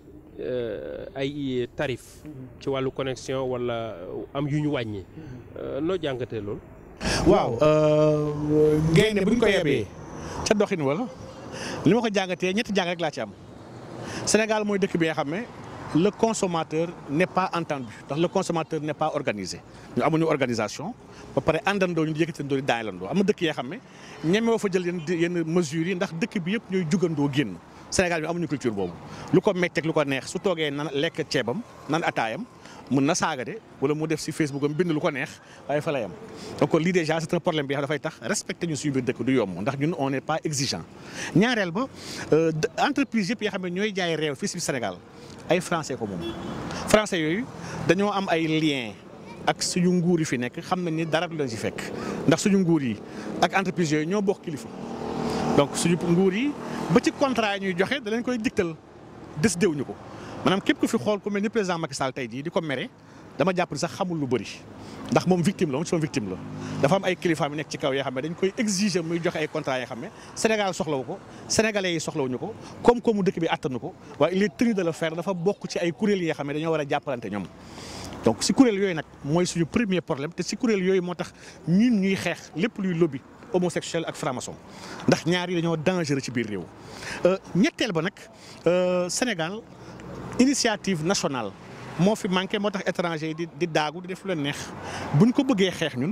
ay tarif ci wàllu connexion wala am yu ñu wàññi noo jàngatee loolu waaw gaynde bu ñu ko yebee ca doxin wala li ma ko jàngatee ñetti jàng rek laa ci am Sénégal mooy dëkk bi nga xam ne le consommateur n'est pas entendu ndax le consommateur n'est pas organisé ñu amuñu organisation ba pare àndandoo ñu di yëkkatandoo di daayalandoo am na dëkk yoo xam ne ñemewoo fa jël yenn yenn mesures yi ndax dëkk bi yëpp ñooy jugandoo génn Sénégal bi amuñu culture boobu lu ko metteeg lu ko neex su toogee nan lekk ceebam nan ataayam mën na saaga de wala mu def si Facebook am bind lu ko neex waaye fa la yam donc lii déjà c'est un problème bi xam dafay tax respecté ñu suñu biir dëkk du yomb ndax ñun on n'est pas exigeant ñaareel ba entreprise yëpp yoo xam ne ñooy jaay réew fii si Sénégal ay français ko moom français yooyu dañoo am ay lien ak suñu nguur yi fi nekk xam nañ ni dara du leen si fekk ndax suñu nguur yi ak entreprise yooyu ñoo bokk kilifa donc suñu nguur yi ba ci contrat yi ñuy joxe da leen koy digtal décidé wuñu ko maanaam képp ku fi xool ku mel ni président Macky Sall tey jii di ko mere dama jàpp ni sax xamul lu bëri ndax moom victime la moom son victime la dafa am ay kilifaam yu nekk ci kaw yoo xam ne dañ koy exiger muy joxe ay contrat yoo xam ne Sénégal soxlawu ko sénégalais yi soxlawuñu ko comme comme dëkk bi attanu ko waaye il est tenu de le faire dafa bokk ci ay kuréel yi nga xam ne dañoo war a jàppalante ñoom donc si kuréel yooyu nag mooy suñu premier problème te si kuréel yooyu moo tax ñun ñuy xeex lépp luy lobby homosexuel ak franc-maçon ndax ñaar yi dañoo dangereux ci biir réew. ñetteel ba nag Sénégal initiative nationale moo fi manqué moo tax étranger yi di di daagu di def lu leen neex buñ ko bëggee xeex ñun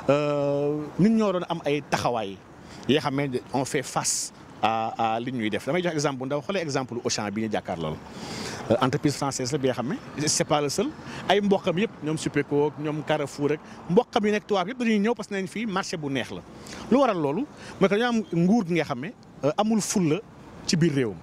ñun ñoo doon am ay taxawaay yoo xam ne on fait face à à li ñuy def damay jox exemple bu ndaw xoolee exemple Auchan bi ñu jàkkaar lool entreprise française la bi nga xam ne c'est pas le seul ay mboqam yëpp ñoom Supeco ñoom Carrefour rek mboqam yi nekk tubaab yëpp dañuy ñëw parce que nañ fii marché bu neex la lu waral loolu mooy que dañoo am nguur gi nga xam ne amul fulla ci biir réewam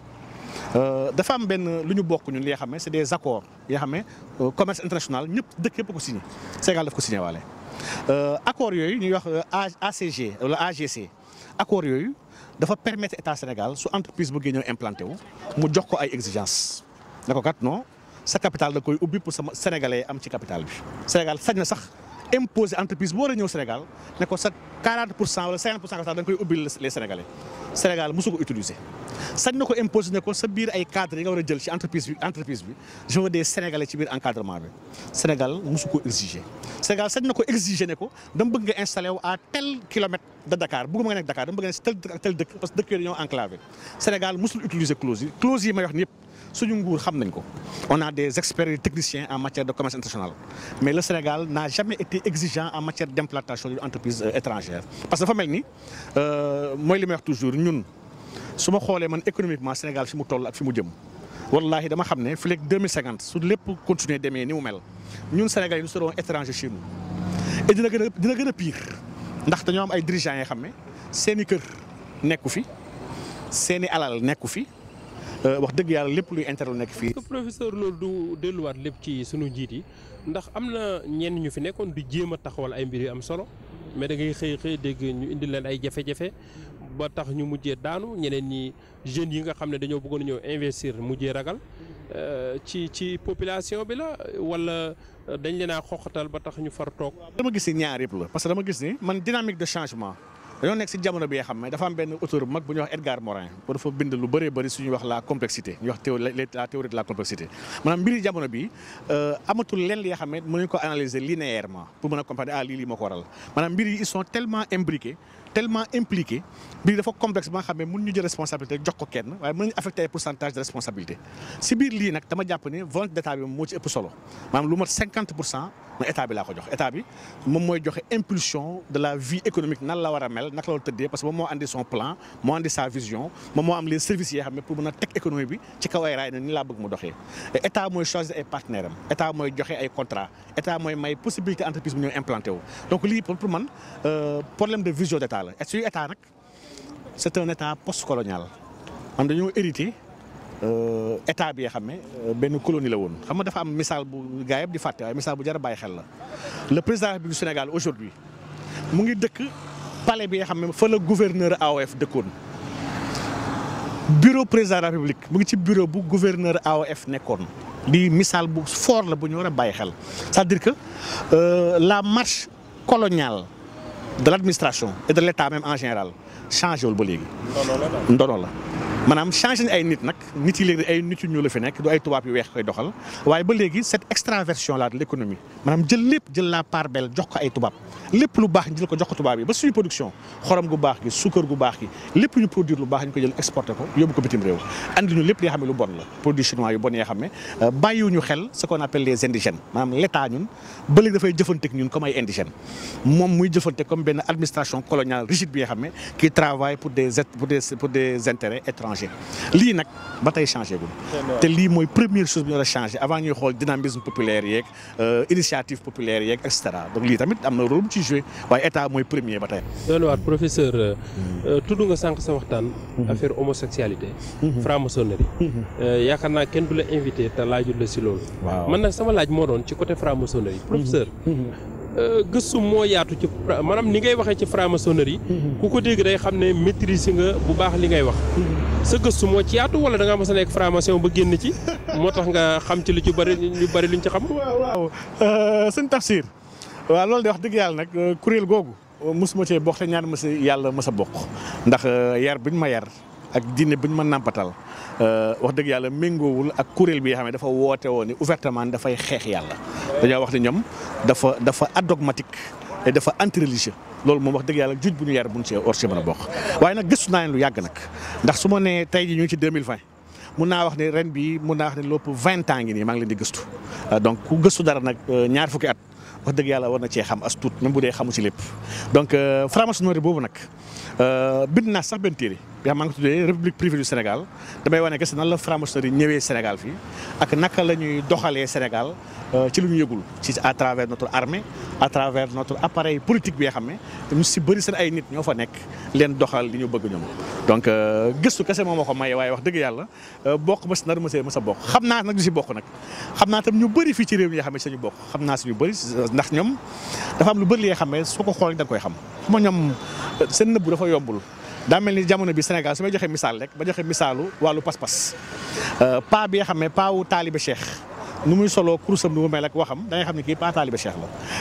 dafa am benn lu ñu bokk ñun li nga xam ne c'est des accords yoo xam ne commerce international ñëpp dëkk yëpp ko signé Sénégal daf ko signé waale accords yooyu ñuy wax ACG wala AGC accords yooyu dafa permettre état Sénégal su entreprise bëggee ñëw implanté wu mu jox ko ay exigences ne ko kat non sa capital da koy ubbi pour sama sénégalais am ci capital bi Sénégal sañ na sax imposer entreprise bu war a ñëw Sénégal ne ko sa 40 pour cent wala 50 pour cent capital da nga koy ubbil les sénégalais Sénégal mosu ko utiliser. sañ na ko imposer ne ko sa biir ay cadres yi nga war a jël ci entreprise bi entreprise bi je veux des sénégalais ci biir encadrement bi Sénégal mosu ko exiger. Sénégal sañ na ko exiger ne ko dama bëgg nga installé wu à tel kilomètre de Dakar bëgguma nga nekk Dakar dama bëgg nga ne si tel dëkk ak tel dëkk parce que dëkk yooyu dañoo enclavé Sénégal mosul utiliser clause yi clause yi may wax ni yëpp suñu nguur xam nañ ko on a des experts et techniciens en matière de commerce international mais le Sénégal n'a jamais été exigeant en matière d'implantation d'une entreprise étrangère parce que dafa mel ni mooy li may wax toujours ñun su ma xoolee man économiquement Sénégal fi mu toll ak fi mu jëm wallahi dama xam ne fii léegi 2050 su lépp continuer demee ni mu mel ñun Sénégal yi nous serons étrangers chez nous et dina gën a dina gën a pire ndax dañoo am ay dirigeants yoo xam ne seen i kër nekku fi seen i alal nekku fi wax dëgg yàlla lépp luy intérêt nekk fii. professeur loolu du delluwaat lépp ci sunu njiit yi ndax am na ñenn ñu fi nekkoon du jéem a taxawal ay mbir yu am solo mais da ngay xëy xëy dégg ñu indi leen ay jafe-jafe ba tax ñu mujjee daanu ñeneen ñi jeunes yi nga xam ne dañoo bëggoon ñëw investir mujjee ragal ci ci population bi la wala dañ leen a xoxatal ba tax ñu far toog. dama gis ni ñaar yëpp la parce que dama gis ni man dynamique de changement. dañoo nekk si jamono bi nga xam ne dafa am benn auteur bu mag bu ñuy wax Edgar Morin pour dafa bind lu bëree bëri suñuy wax la complexité ñu wax la théorie de la complexité maanaam mbiri jamono bi amatul lenn li nga xam ne mën nañu ko analyser linéairement pour mën a comprendre ah lii lii moo ko waral maanaam mbir yi ils sont tellement imbriqués tellement impliqués mbir dafa complexe ba nga xam ne mën ñu jël responsabilité jox ko kenn waaye mën nañu affecté ay pourcentage de responsabilité si biir lii nag dama jàpp ne volonté d'état bi moo ci ëpp solo maanaam lu mat 50 pour cent man état bi laa ko jox état bi moom mooy joxe impulsion de la vie économique nan la war a mel naka la war a tëddee parce que moom moo andi son plan moo andi sa vision moom moo am les services yi xam ne pour mën a teg économie bi ci kaw ay raay na ni laa bëgg mu doxee état mooy choisir ay partenaires am état mooy joxe ay contrat état mooy may possibilité entreprise bu ñëw implanté wu donc lii pour man problème de vision d'état la et suy état nag c'est un état post-colonial am dañoo hérité état bi nga xam ne benn colonie la woon xam nga dafa am misaal bu gaa yëpp di fàtte waaye misaal bu jar a bàyyi xel la le président du Sénégal aujourd'hui mu ngi dëkk palais bi nga xam ne fa la gouverneur AOF dëkkoon bureau président de la République mu ngi ci bureau bu gouverneur AOF nekkoon di misaal bu fort la bu ñu war a bàyyi xel c'est-à-dire que la marche coloniale de l'administration et de l'État même en général changé wul ba léegi ndono la maanaam changé ay nit nag nit yi léegi ay nit yu ñuul la fi nekk du ay tubaab yu weex koy doxal waaye ba léegi cette extraversion là de l'économie maanaam jël lépp jël la part belle jox ko ay tubaab lépp lu baax ñu jël ko jox ko tubaab yi ba suñu production xorom gu baax gi suukar gu baax gi lépp ñu produire lu baax ñu ko jël exporté ko yóbbu ko bitim réew andi ñu lépp li nga xam ne lu bon la produit chinois yu bon yi nga xam ne bàyyiwuñu xel ce qu'on appelle les indigènes maanaam l'état ñun ba léegi dafay jëfanteeg ñun comme ay indigènes moom muy jëfante comme benn administration coloniale rigide bi nga xam ne qui travaille pour des pour des pour des intérêts étrangers lii nag ba tey changé gul te lii mooy première chose bi ñu war a changé avant ñuy xool dynamisme populaire yeeg initiative populaire yeeg et cetera donc lii tamit am na rôle bu ci joué waaye état mooy premier ba tey. doon waat professeur tudd nga sànq sa waxtaan. affaire homosexualité. franc-maçonnerie. yaakaar naa kenn du la invité te laajul la si loolu. waaw man nag sama laaj moo doon ci côté franc-maçonnerie. professeur. gëstu moo yaatu ci maanaam ni ngay waxee ci franc-maçonnerie ku ko dégg day xam ne maîtrise nga bu baax li ngay wax. sa gëstu moo ci yaatu wala da ngaa mos a nekk franc-maçon ba génn ci moo tax nga xam ci lu ci bari lu bari luñ ci xam. waaw waaw sëñ Tafsir waaw loolu de wax dëgg yàlla nag kuréel googu mosuma cee bokk te ñaan ma si yàlla ma sa bokk ndax yar biñ ma yar ak diine biñ ma nàmpatal wax dëgg yàlla méngoowul ak kuréel bi nga xam ne dafa woote woon ni ouvertement dafay xeex yàlla dañoo wax ne ñoom dafa dafa adogmatique et dafa antireligieux loolu moom wax dëgg yàlla juj bu ñu yar buñ ci or ci mën a bokk waaye nag gëstu naa leen lu yàgg nag ndax su ma nee tey ji ñu ngi ci 2020 mun naa wax ne ren bi mun naa wax ne lépp vingt ans ngi nii maa ngi leen di gëstu donc ku gëstu dara nag ñaar fukki at wax dëgg yàlla war na cee xam as tuut même bu dee xamu ci lépp donc franc-maçonnerie boobu nag bind naa sax benn téere bi xam maa ngi tuddee république privée du Sénégal damay wane que nan la franc-maçonnerie ñëwee Sénégal fii ak naka la ñuy doxalee Sénégal ci lu ñu yëgul ci à travers notre armée à travers notre appareil politique bi nga xam ne ñu si bëri seen ay nit ñoo fa nekk leen doxal li ñu bëgg ñoom. donc gëstu kese moo ma ko maye waaye wax dëgg yàlla bokk ma si nar ma see ma sa bokk xam naa nag du si bokk nag xam naa tam ñu bëri fii ci réew mi nga xam ne sañu bokk xam naa si ñu bëri ndax ñoom dafa am lu bëri li nga xam ne soo ko xoolee da nga koy xam xam nga ñoom seen nëbbu dafa yombul. daa mel ni jamono bi Sénégal su may joxe misaal rek ba joxe misaalu wàllu pas-pas paa bi nga xam ne paa wu taalibe Cheikh nu muy soloo kurusam nu mu mel ak waxam da ngay xam ne kii paa taalibe Cheikh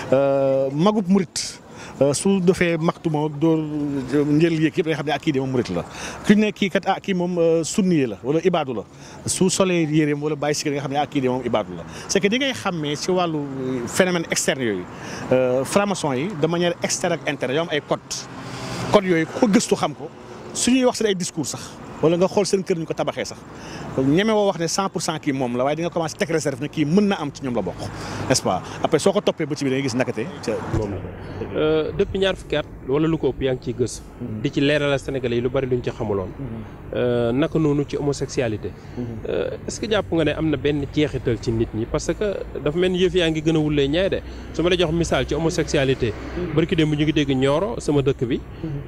la. magub murit su defee maxtuma dóor njël yéeg yëpp da nga xam ne ak kii de moom murit la ku ne kii kat ah kii moom sunniye la wala ibaadu la su solee yéreem wala bàyyi si nga xam ne ak kii de moom ibaadu la c'est que di ngay xàmmee ci wàllu phénomène externe yooyu franc-maçon yi de manière externe ak interne yoo am ay code code yooyu ko gëstu xam ko su ñuy wax seen ay discours sax wala nga xool seen kër ñu ko tabaxee sax ñeme woo wax ne 100 pour cent kii moom la waaye di nga commencé teg réserve ne kii mën na am ci ñoom la bokk n'est-ce pas après soo ko toppee ba ci biir da ngay gis nakate ca moom la. depuis ñaar fukki at wala lu ko ëpp yaa ngi ciy gës. di ci leeralal Sénégalais yi lu bari luñ ci xamuloon. naka noonu ci homosexualité. est-ce que jàpp nga ne am na benn jeexital ci nit ñi parce que dafa mel ni yëf yaa ngi gën a wulee ñaay de su ma la jox misaal ci homosexualité. barki démb ñu ngi dégg Nioro sama dëkk bi.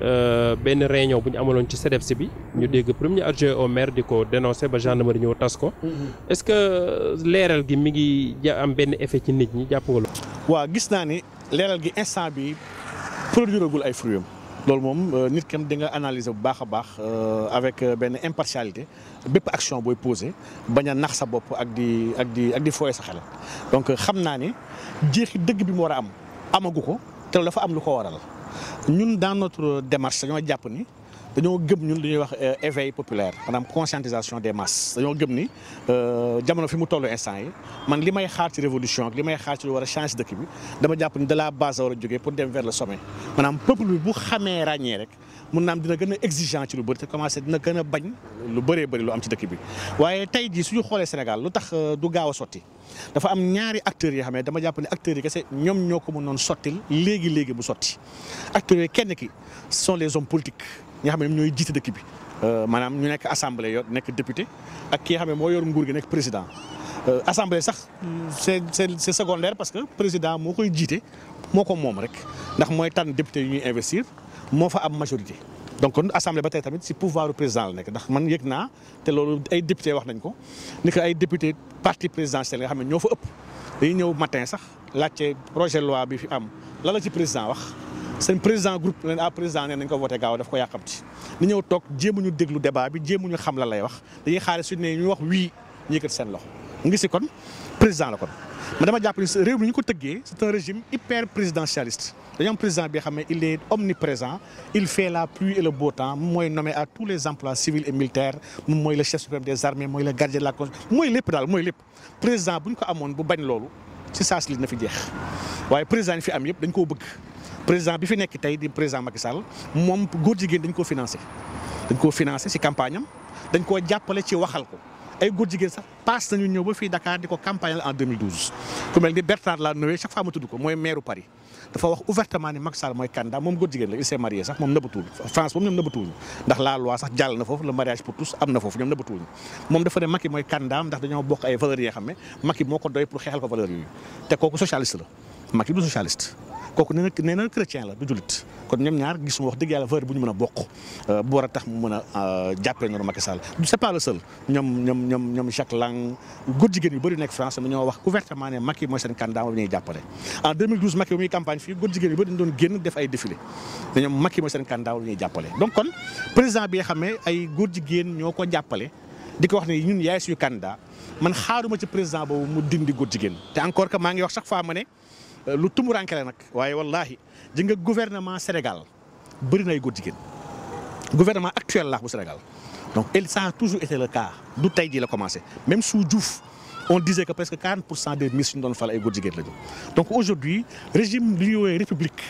benn réunion bu ñu amaloon ci CEDEPS bi. ñu dégg premier adjoint au maire di ko dénoncer ba gendarmerie ñëw tas ko. est-ce que leeral gi mi ngi ja am benn effet ci nit ñi jàpp nga loolu. waaw gis naa ni leeral gi instant bi produire gul ay fruits loolu moom nit kam di nga analyser bu baax a baax avec benn impartialité bépp action booy poser bañ a nax sa bopp ak di ak di ak di fooye sa xel donc xam naa ni jeexi dëgg bi mu war a am amagu ko te dafa am lu ko waral ñun dans notre démarche dañoo jàpp ni dañoo gëm ñun li ñuy wax éveil populaire maanaam conscientisation des masses dañoo gëm ni jamono fi mu tollu instant yi man li may xaar ci révolution ak li may xaar ci lu war a changer dëkk bi dama jàpp ni de la base war a jógee pour dem vers le sommet maanaam peuple bi bu xamee ràññee rek mun naam dina gën a exigeant ci lu bëri te commencé dina gën a bañ lu bëree bëri lu am ci dëkk bi waaye tey jii suñu xoolee Sénégal lu tax du gaaw a sotti dafa am ñaari acteurs yoo xam ne dama jàpp ne acteurs yi kese ñoom ñoo ko mënoon sottil léegi léegi bu sotti acteurs yi kenn ki ce sont les hommes politiques ñi nga xam ne ñooy jiite dëkk bi maanaam ñu nekk assemblée yor nekk député ak ki nga xam ne moo yor nguur gi nekk président assemblée sax c'est c'est secondaire parce que président moo koy jiite moo ko moom rek ndax mooy tànn député yu ñuy investir moo fa am majorité donc kon assemblée ba tey tamit si pouvoir du président la nekk ndax man yëg naa te loolu ay député wax nañ ko ni que ay député parti présidentiel nga xam ne ñoo fa ëpp dañuy ñëw matin sax laajte projet loi bi fi am la la ci président wax seen président groupe leen ah président nee nañ ko voté gaaw daf ko yàqamti ni ñëw toog jéemuñu déglu débat bi jéemuñu xam la lay wax dañuy xaare su ne ñu wax wii ñu yëkkati seen loxo mu ngi si kon président la kon ma dama jàpp ni réew mi ñu ko tëggee c'est un régime hyper présidentialiste dañoo am président bi xam ne il est omniprésent il fait la pluie et le beau temps moom mooy nommé à tous les emplois civils et militaires moom mooy le chef suprême des armées mooy le gardien de la constitution mooy lépp daal mooy lépp président bu ñu ko amoon bu bañ loolu ci saa si li na fi jeex waaye président yi fi am yëpp dañ koo bëgg président bi fi nekk tey di président Macky Sall moom góor jigéen dañ koo financé dañ koo financé ci campagne am dañ koo jàppale ci waxal ko ay góor jigéen sax paas nañu ñëw ba fii Dakar di ko campagne en 2012 ku mel ni Bertrand Delanoë chaque fois ma tudd ko mooy maire Paris dafa wax ouvertement ni Macky Sall mooy candidat moom góor jigéen la il s'est marié sax moom nëbbatuwul France moom ñoom nëbbatuwuñu ndax la loi sax jàll na foofu le mariage pour tous am na foofu ñoom nëbbatuwuñu moom dafa ne Macky mooy candidat ndax dañoo bokk ay valeurs yi nga xam ne Macky moo ko doy pour xeexal ko valeurs yooyu te kooku socialiste la Macky du socialiste kooku nee na nee na chrétien la du jullit kon ñoom ñaar gisuma wax dëgg yàlla valeur bu ñu mën a bokk bu war a tax mu mën a jàppale noonu Macky Sall c'est pas le seul ñoom ñoom ñoom ñoom Jacques Lang góor jigéen yu bëri nekk France mais ñoo wax ouvertement ne Macky mooy seen candidat moom ñuy jàppale en 2012 Macky bu muy campagne fii góor jigéen yu bëri dañu doon génn def ay défilé ne ñoom Macky mooy seen candidat moom ñuy jàppale donc kon président bi nga xam ne ay góor jigéen ñoo ko jàppale di ko wax ne ñun yaay suñu candidat man xaaruma ci président boobu mu dindi góor jigéen te encore que maa ngi wax chaque fois ma ne lu tumuranke la nag waaye wallahi ji nga gouvernement Sénégal bëri na ay góor jigéen gouvernement actuel laax bu Sénégal donc et ça a toujours été le cas du tey jii la commencé même sous Diouf on disait que presque 40 pour cent des ministres ñu doon fal ay góor jigéen la ñu donc aujourd'hui régime li ñuy woowee république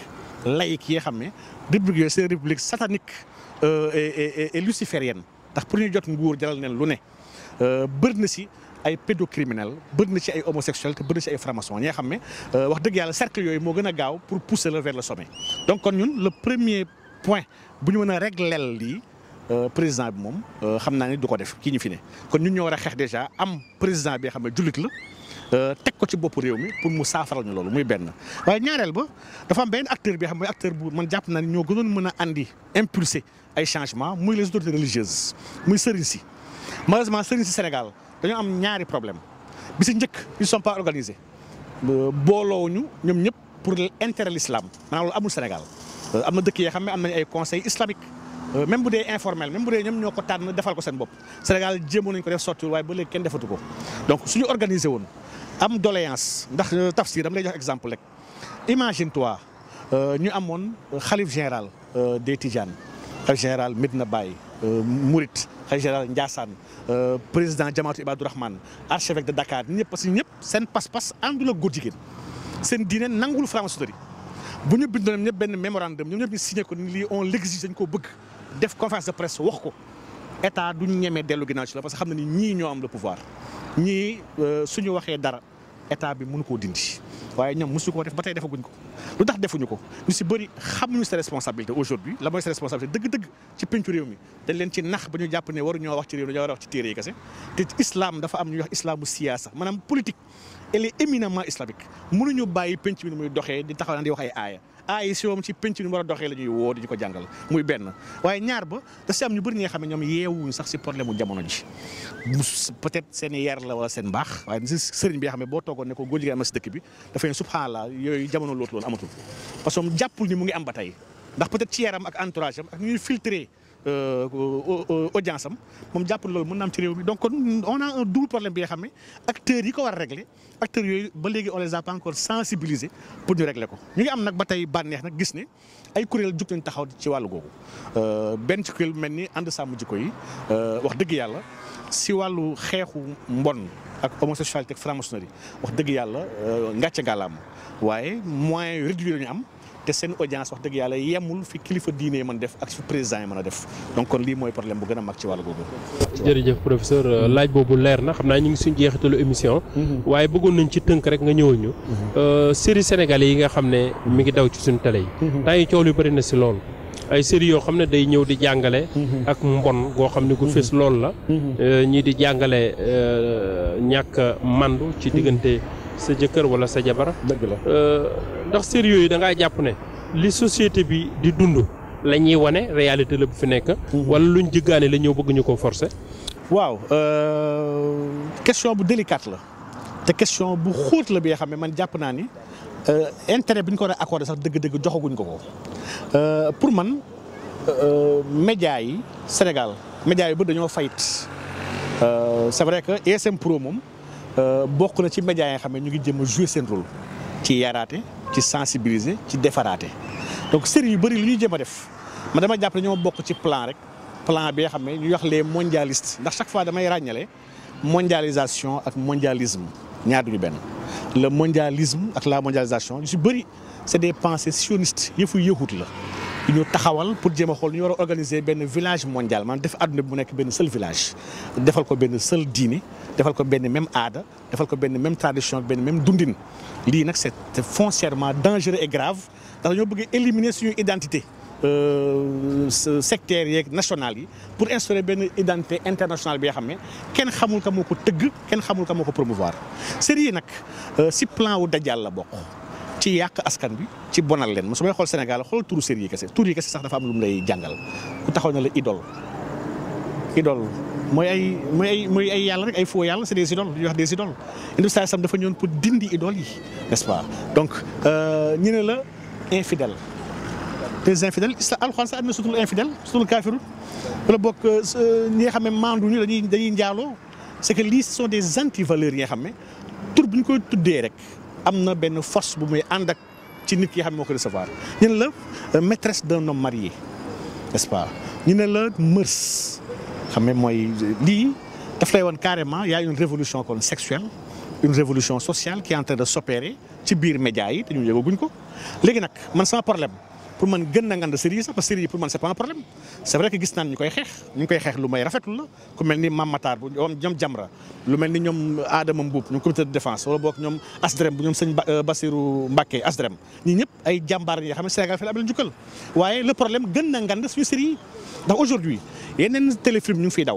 laïque yi nga xam ne république yooyu c'est république satanique et et luciférienne ndax pour ñu jot nguur jaral neen lu ne bëri na si ay pédocriminels bëri na ci ay homosexuels te bëri na ci ay francs-maçons ñi nga xam ne wax dëgg yàlla cercle yooyu moo gën a gaaw pour pousser la vers le sommet donc kon ñun le premier point bu ñu mën a régleel lii président bi moom xam naa ni du ko def kii ñu fi ne kon ñun ñoo war a xeex déjà am président bi nga xam ne jullit la teg ko ci bopp réew mi pour mu saafaral ñu loolu muy benn waaye ñaareel ba dafa am benn acteur bi xam ne acteur bu man jàpp naa ni ñoo gënoon mën a andi impulser ay changements muy les autorités religieuses muy sëriñ si malheureusement sëriñ si Sénégal dañoo am ñaari problème bi si njëkk ils sont pas organisés booloowuñu ñoom ñëpp pour l'intérêt l'islam maanaam loolu amul Sénégal am na dëkk yoo xam ne am nañu ay conseils islamiques même bu dee informel même bu dee ñoom ñoo ko tànn defal ko seen bopp Sénégal jéemoon nañu ko def sottiwul waaye ba léegi kenn defatu ko donc suñu organisé woon am doléance ndax tafsir dama lay jox exemple rek imagine toi ñu amoon xalif général des Tidianes xalif général Medina Baye Mouride xalif général Ndiassane président Jamaatu Ibadou Rahman archevêque de Dakar ñëpp parce que ñëpp seen pas-pas àndul ak góor jigéen seen diine nangul franc-maçonnerie bu ñu bindoon ñëpp benn mémorandum ñoom ñëpp ñu signé ko ni lii on l'exige dañ koo bëgg def conférence de presse wax ko état duñ ñemee dellu ginnaaw ci la parce que xam na ni ñii ñoo am le pouvoir ñii suñu waxee dara état bi mënu koo dindi waaye ñoom mosu koo def ba tey defaguñ ko lu tax defuñu ko ñu si bëri xamuñu sa responsabilité aujourd'hui la mooy sa responsabilité dëgg-dëgg ci pencu réew mi dañ leen ci nax ba ñu jàpp ne waru ñoo wax ci réew mi dañoo war a wax ci téere yi kese te islam dafa am ñuy wax islamu siyaasa maanaam politique elle est éminemment islamique mënuñu bàyyi penc mi ni muy doxee di taxaw naan di wax ay aaya aaya yi si moom ci penc ni mu war a doxee la ñuy woo di ñu ko jàngal muy benn waaye ñaar ba da si am ñu bëri ñi nga xam ne ñoom yeewuñu sax si problème mu jamono ji peut-être seen yar la wala seen baax waaye si sëriñ bi nga xam ne boo toogoon ne ko góor jigéen am si dëkk bi dafay ne subhanallah yooyu jamono lootu loon amatul parce que moom jàppul ni mu ngi am ba tey ndax peut-être ci yaram ak entourage am ak ñuy filtrer audience am moom jàppul loolu mën na am ci réew mi donc kon on a un double problème bi nga xam ne acteurs yi ko war a régler acteurs yooyu ba léegi on les a pas encore sensibilisés pour ñu régler ko ñu ngi am nag ba tey bànneex nag gis ne ay kuréel jug nañ taxaw ci wàllu googu benn ci kuréel mel ni ànd sàmm jikko yi wax dëgg yàlla si wàllu xeexu mbon ak homosexualité ak franc-maçonnerie wax dëgg yàlla ngàcce ngàllaam waaye moyens réduits la ñu am te seen audience wax dëgg yàlla yemul fi kilifa diine yi mën def ak fi président yi mën a def donc kon lii mooy problème bu gën a mag ci wàllu googu. jërëjëf professeur laaj boobu leer na xam naa ñu ngi suñ jeexitalu émission. waaye bëggoon nañ ci tënk rek nga ñëwal ñu. série sénégalais yi nga xam ne mi ngi daw ci suñu télé yi. temps yi coow lu bëri na si lool. ay série yoo xam ne day ñëw di jàngale. ak mbon goo xam ne gu fës lool la. ñii di jàngale ñàkk mandu ci diggante. sa jëkkër wala sa jabar dëgg la ndax série yooyu da ngaa jàpp ne li société bi di dund la ñuy wane réalité la bu fi nekk. wala luñ jëggaane la ñëw bëgg ñu ko forcer. waaw question bu délicate la te question bu xóot la bi nga xam ne man jàpp naa ni intérêt bi ñu ko war a accordé sax dëgg-dëgg joxaguñ ko ko pour man média yi Sénégal média yi ba dañoo fayit c'est vrai que ESM Pro moom. bokk na ci médias yi nga xam ne ñu ngi jëm a jouer seen rôle ci yaraate ci sensibiliser ci defaraate donc série yu bëri li ñuy jëm a def man dama jàpp ne ñoo bokk ci plan rek plan bi nga xam ne ñu wax les mondialistes ndax chaque fois damay ràññale mondialisation ak mondialisme ñaar duñu benn le mondialisme ak la mondialisation yu si bëri c'est des pensées sionistes yëfu yëhut la yu ñu taxawal pour jéem a xool ñu war a organiser benn village mondial maanaam def àdduna bi mu nekk benn seul village defal ko benn seul diine defal ko benn même aada defal ko benn même tradition benn même dundin lii nag c'est foncièrement dangereux et grave ndax dañoo bëgg éliminer suñu identité sectaires yeeg nationales yi pour instaurer benn identité internationale bi nga xam ne kenn xamul ka moo ko tëgg kenn xamul ka moo ko promouvoir série yi nag si plan wu dajal la bokk ci yàq askan bi ci bonal leen mo su may xool Sénégal xool turu série yi kese turu yi kese sax dafa am lu mu lay jàngal ku taxaw na la idole idole mooy ay mooy ay mooy ay yàlla rek ay faux yàlla c'est des idoles ñuy wax des idoles industrie sam dafa ñëwoon pour dindi idole yi n'est-ce pas donc ñu ne la infidèle des infidèles islam alxuraan sax am na sutul infidèle sutul kaafirun wala bokk ñi nga xam ne maandu ñu dañuy dañuy njaaloo c'est que lii ce sont des antivaleurs yi nga xam ne tur bu ñu koy tuddee rek am na benn force bu muy ànd ak ci nit ki nga xam ne moo ko recevoir ñu ne la maîtresse d'un homme marié n'est-ce pas ñu ne la mœurs xam ne mooy lii daf lay woon carrément y a une révolution kon sexuelle une révolution sociale qui est en train de s'opérer ci biir médias yi te ñu yëgaguñ ko léegi nag man sama problème pour man gën na ngand série yi sax parce que série yi pour man c'est pas un problème c'est vrai que gis naan ñu koy xeex ñu koy xeex lu may rafetlu la ku mel ni Mame Matar bu ñoom Jamra lu mel ni ñoom Adama Mboup ñoom comité de défense wala boog ñoom Asdrem bu ñoom sëñ Bassirou Mbacké Asdrem ñii ñëpp ay jàmbaar yi nga xam ne Sénégal fi la am njukkal waaye le problème gën na ngand suñu série yi ndax aujourd'hui yeneen téléfilm ñu ngi fiy daw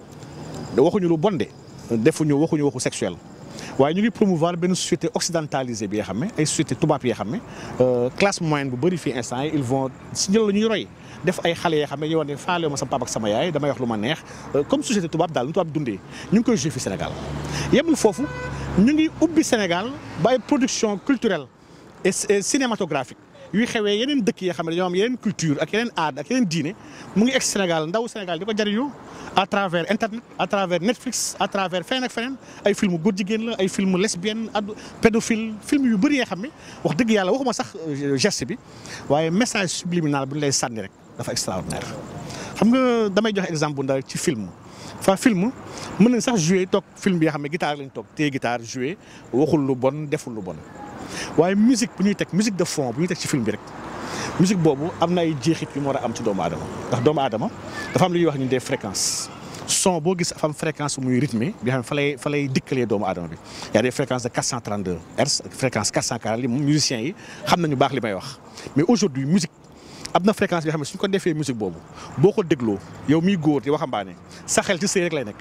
waxuñu lu bon de defuñu waxuñu waxu sexuel waaye ñu ngi promouvoir benn société occidentalisée bi nga xam ne ay société tubaab yi nga xam ne classe moyenne bu bëri fii instant yi ils vont si ñëw la ñuy roy def ay xale yoo xam ne yow ne faale ma sama papa ak sama yaay damay wax lu ma neex comme société tubaab daal lu tubaab dundee ñu ngi koy joué fi Sénégal yemul foofu ñu ngi ubbi Sénégal ba ay production culturelle et cinématographique yuy xewee yeneen dëkk yi xam ne dañoo am yeneen culture ak yeneen aada ak yeneen diine mu ngi egg Sénégal ndaw Sénégal di ko jariñoo à travers internet à travers Netflix à travers feneen ak feneen ay film góor jigéen la ay film lesbienne ad pédophile film yu bëri yoo xam ne wax dëgg yàlla waxuma sax geste bi waaye message subliminal bu ñu lay sànni rek dafa extraordinaire. xam nga damay joxe exemple bu ndaw ci film fa film mën nañ sax jouer toog film bi nga xam ne guitare lañ toog téye guitare jouer waxul lu bon deful lu bon. waaye musique bu ñuy teg musique de fond bu ñuy teg ci film bi rek musique boobu am na ay jeexit yu mu war a am ci doomu aadama ndax doomu aadama dafa am lu ñuy wax ñu des fréquences son boo gis dafa am fréquence muy rythmé bi nga xam ne fa lay fa lay dikkalee doomu aadama bi y a des fréquences de 432 hertz ak fréquence 440 li musiciens yi xam nañu baax li may wax mais aujourd'hui musique am na fréquence bi nga xam ne suñ ko defee musique boobu boo ko dégloo yow miy góor di waxambaane sa xel ci sëy rek lay nekk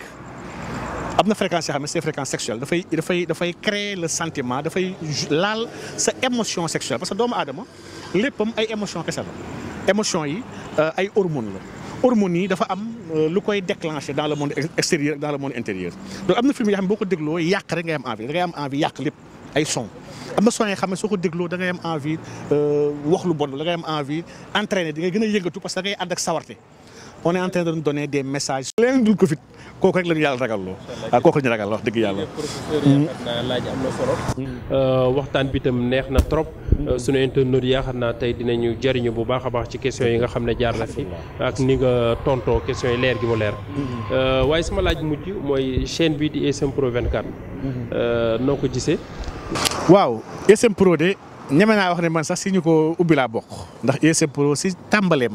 am na fréquence yoo xam ne c'est fréquence sexuelle dafay dafay dafay créer le sentiment dafay laal sa émotion sexuelle parce que doomu aadama léppam ay émotion kese la émotion yi ay hormones la hormones yi dafa am lu koy déclencher dans le monde extérieur dans le monde intérieur donc am na film yoo xam ne boo ko dégloo yàq rek ngay am envie da ngay am envie yàq lépp ay son am na son yoo xam ne soo ko dégloo da ngay am envie wax lu bon da ngay am envie entraîner di ngay gën a yëngatu parce que da ngay ànd ak sawarte on est en train de nous donner des messages. leen dul ko fit kooku rek la ñu yàlla ragal loo waaw kooku la ñu ragal wax dëgg yàlla. professeur yaakaar naa laaj am na solo. waxtaan bi itam neex na trop. sunu internautes yaakaar naa tey dinañu jëriñu bu baax a baax ci questions yi nga xam ne jaar na fi. ak ni nga tontoo questions yi leer gi mu leer. waaye sama laaj mujj mooy chaîne bi di ESM Pro 24. noo ko gisee. waaw ESM Pro de ñeme naa wax ne man sax si ñu ko ubbi laa bokk ndax ESM Pro si tàmbaleem.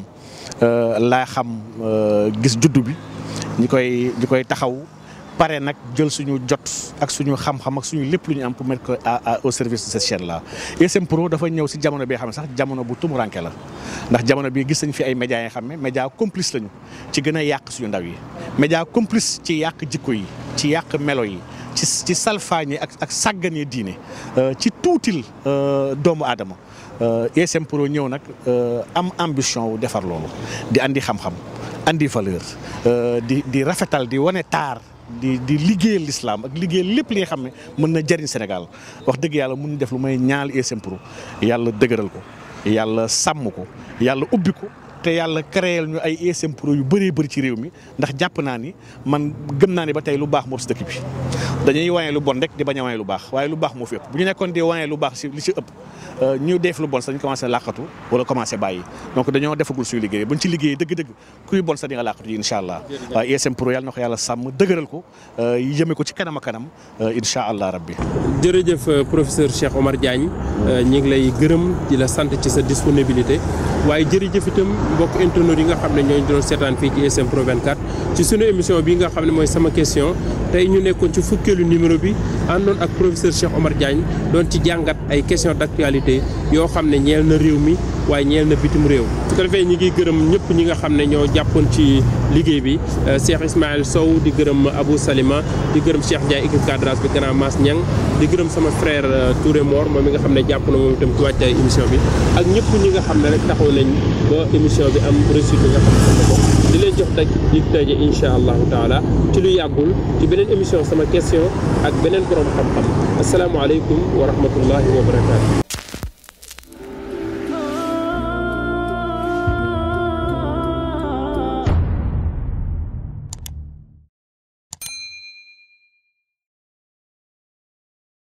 laa xam gis juddu bi ñi koy ñi koy taxaw pare nag jël suñu jot ak suñu xam-xam ak suñu lépp lu ñu am pour mettre ko au service de cette chaîne là. ESM Pro dafa ñëw si jamono bi xam ne sax jamono bu tumuranke la ndax jamono bi gis nañ fi ay médias yi xam ne média complice lañu ci gën a yàq suñu ndaw yi média complice ci yàq jikko yi ci yàq melo yi ci ci salfaañe ak ak sàggane diine ci tuutil doomu aadama. ESM Pro ñëw nag am ambition wu defar loolu di andi xam-xam andi valeur di di rafetal di wane taar di di liggéeyal l'islam ak liggéeyal lépp li nga xam ne mën na jëriñ Sénégal wax dëgg yàlla mun def lu may ñaal ESM Pro yàlla dëgëral ko yàlla sàmm ko yàlla ubbi ko te yàlla créer ñu ay ESM Pro yu bëree bëri ci réew mi ndax jàpp naa ni man gëm naa ni ba tey lu baax moo si dëkk bi dañuy wane lu bon rek di bañ a wane lu baax waaye lu baax moo fi ëpp bu ñu nekkoon di wane lu baax si li si ëpp ñu def lu bon sax dañu commencé làqatu wala commencé bàyyi donc dañoo defagul suñu liggéey buñ ci liggéey dëgg-dëgg kuy bon sax di nga làqatu yi incha allah waaye ESM Pro yàlla na ko yàlla sàmm dëgëral ko yëme ko ci kanam a kanam incha allah rabbi jërëjëf professeur Cheikh Omar Diagne ñi ngi lay gërëm di la sant ci sa disponibilité waaye jërëjëf itam mbokk internautes yi nga xam ne ñooñu doon seetaan fii ci ESM Pro 24 ci sunu émission bi nga xam ne mooy sama question tey ñu nekkoon ci fukkeelu numéro bi àndoon ak professeur Cheikh Omar Diagne doon ci jàngat ay questions d'actualité yoo xam ne ñeel na réew mi waaye ñeel na bitim réew su ko defee ñi ngi gërëm ñëpp ñi nga xam ne ñoo jàppoon ci liggéey bi Cheikh Ismaël Sow di gërëm Abou Salima di gërëm Cheikh Ndiaye équipe cadrage bi grand Mass Niang di gërëm sama frère Touré Mor moom mi nga xam ne jàpp na moom itam ci wàccaay émission bi ak ñëpp ñi nga xam ne rek taxaw nañ ba émission bi am réussite bi nga xam ne ko di leen jox daj di daje incha allahu taala ci lu yàggul ci beneen émission sama question ak beneen borom xam-xam asalaamaaleykum wa rahmatullahi wa barakaatu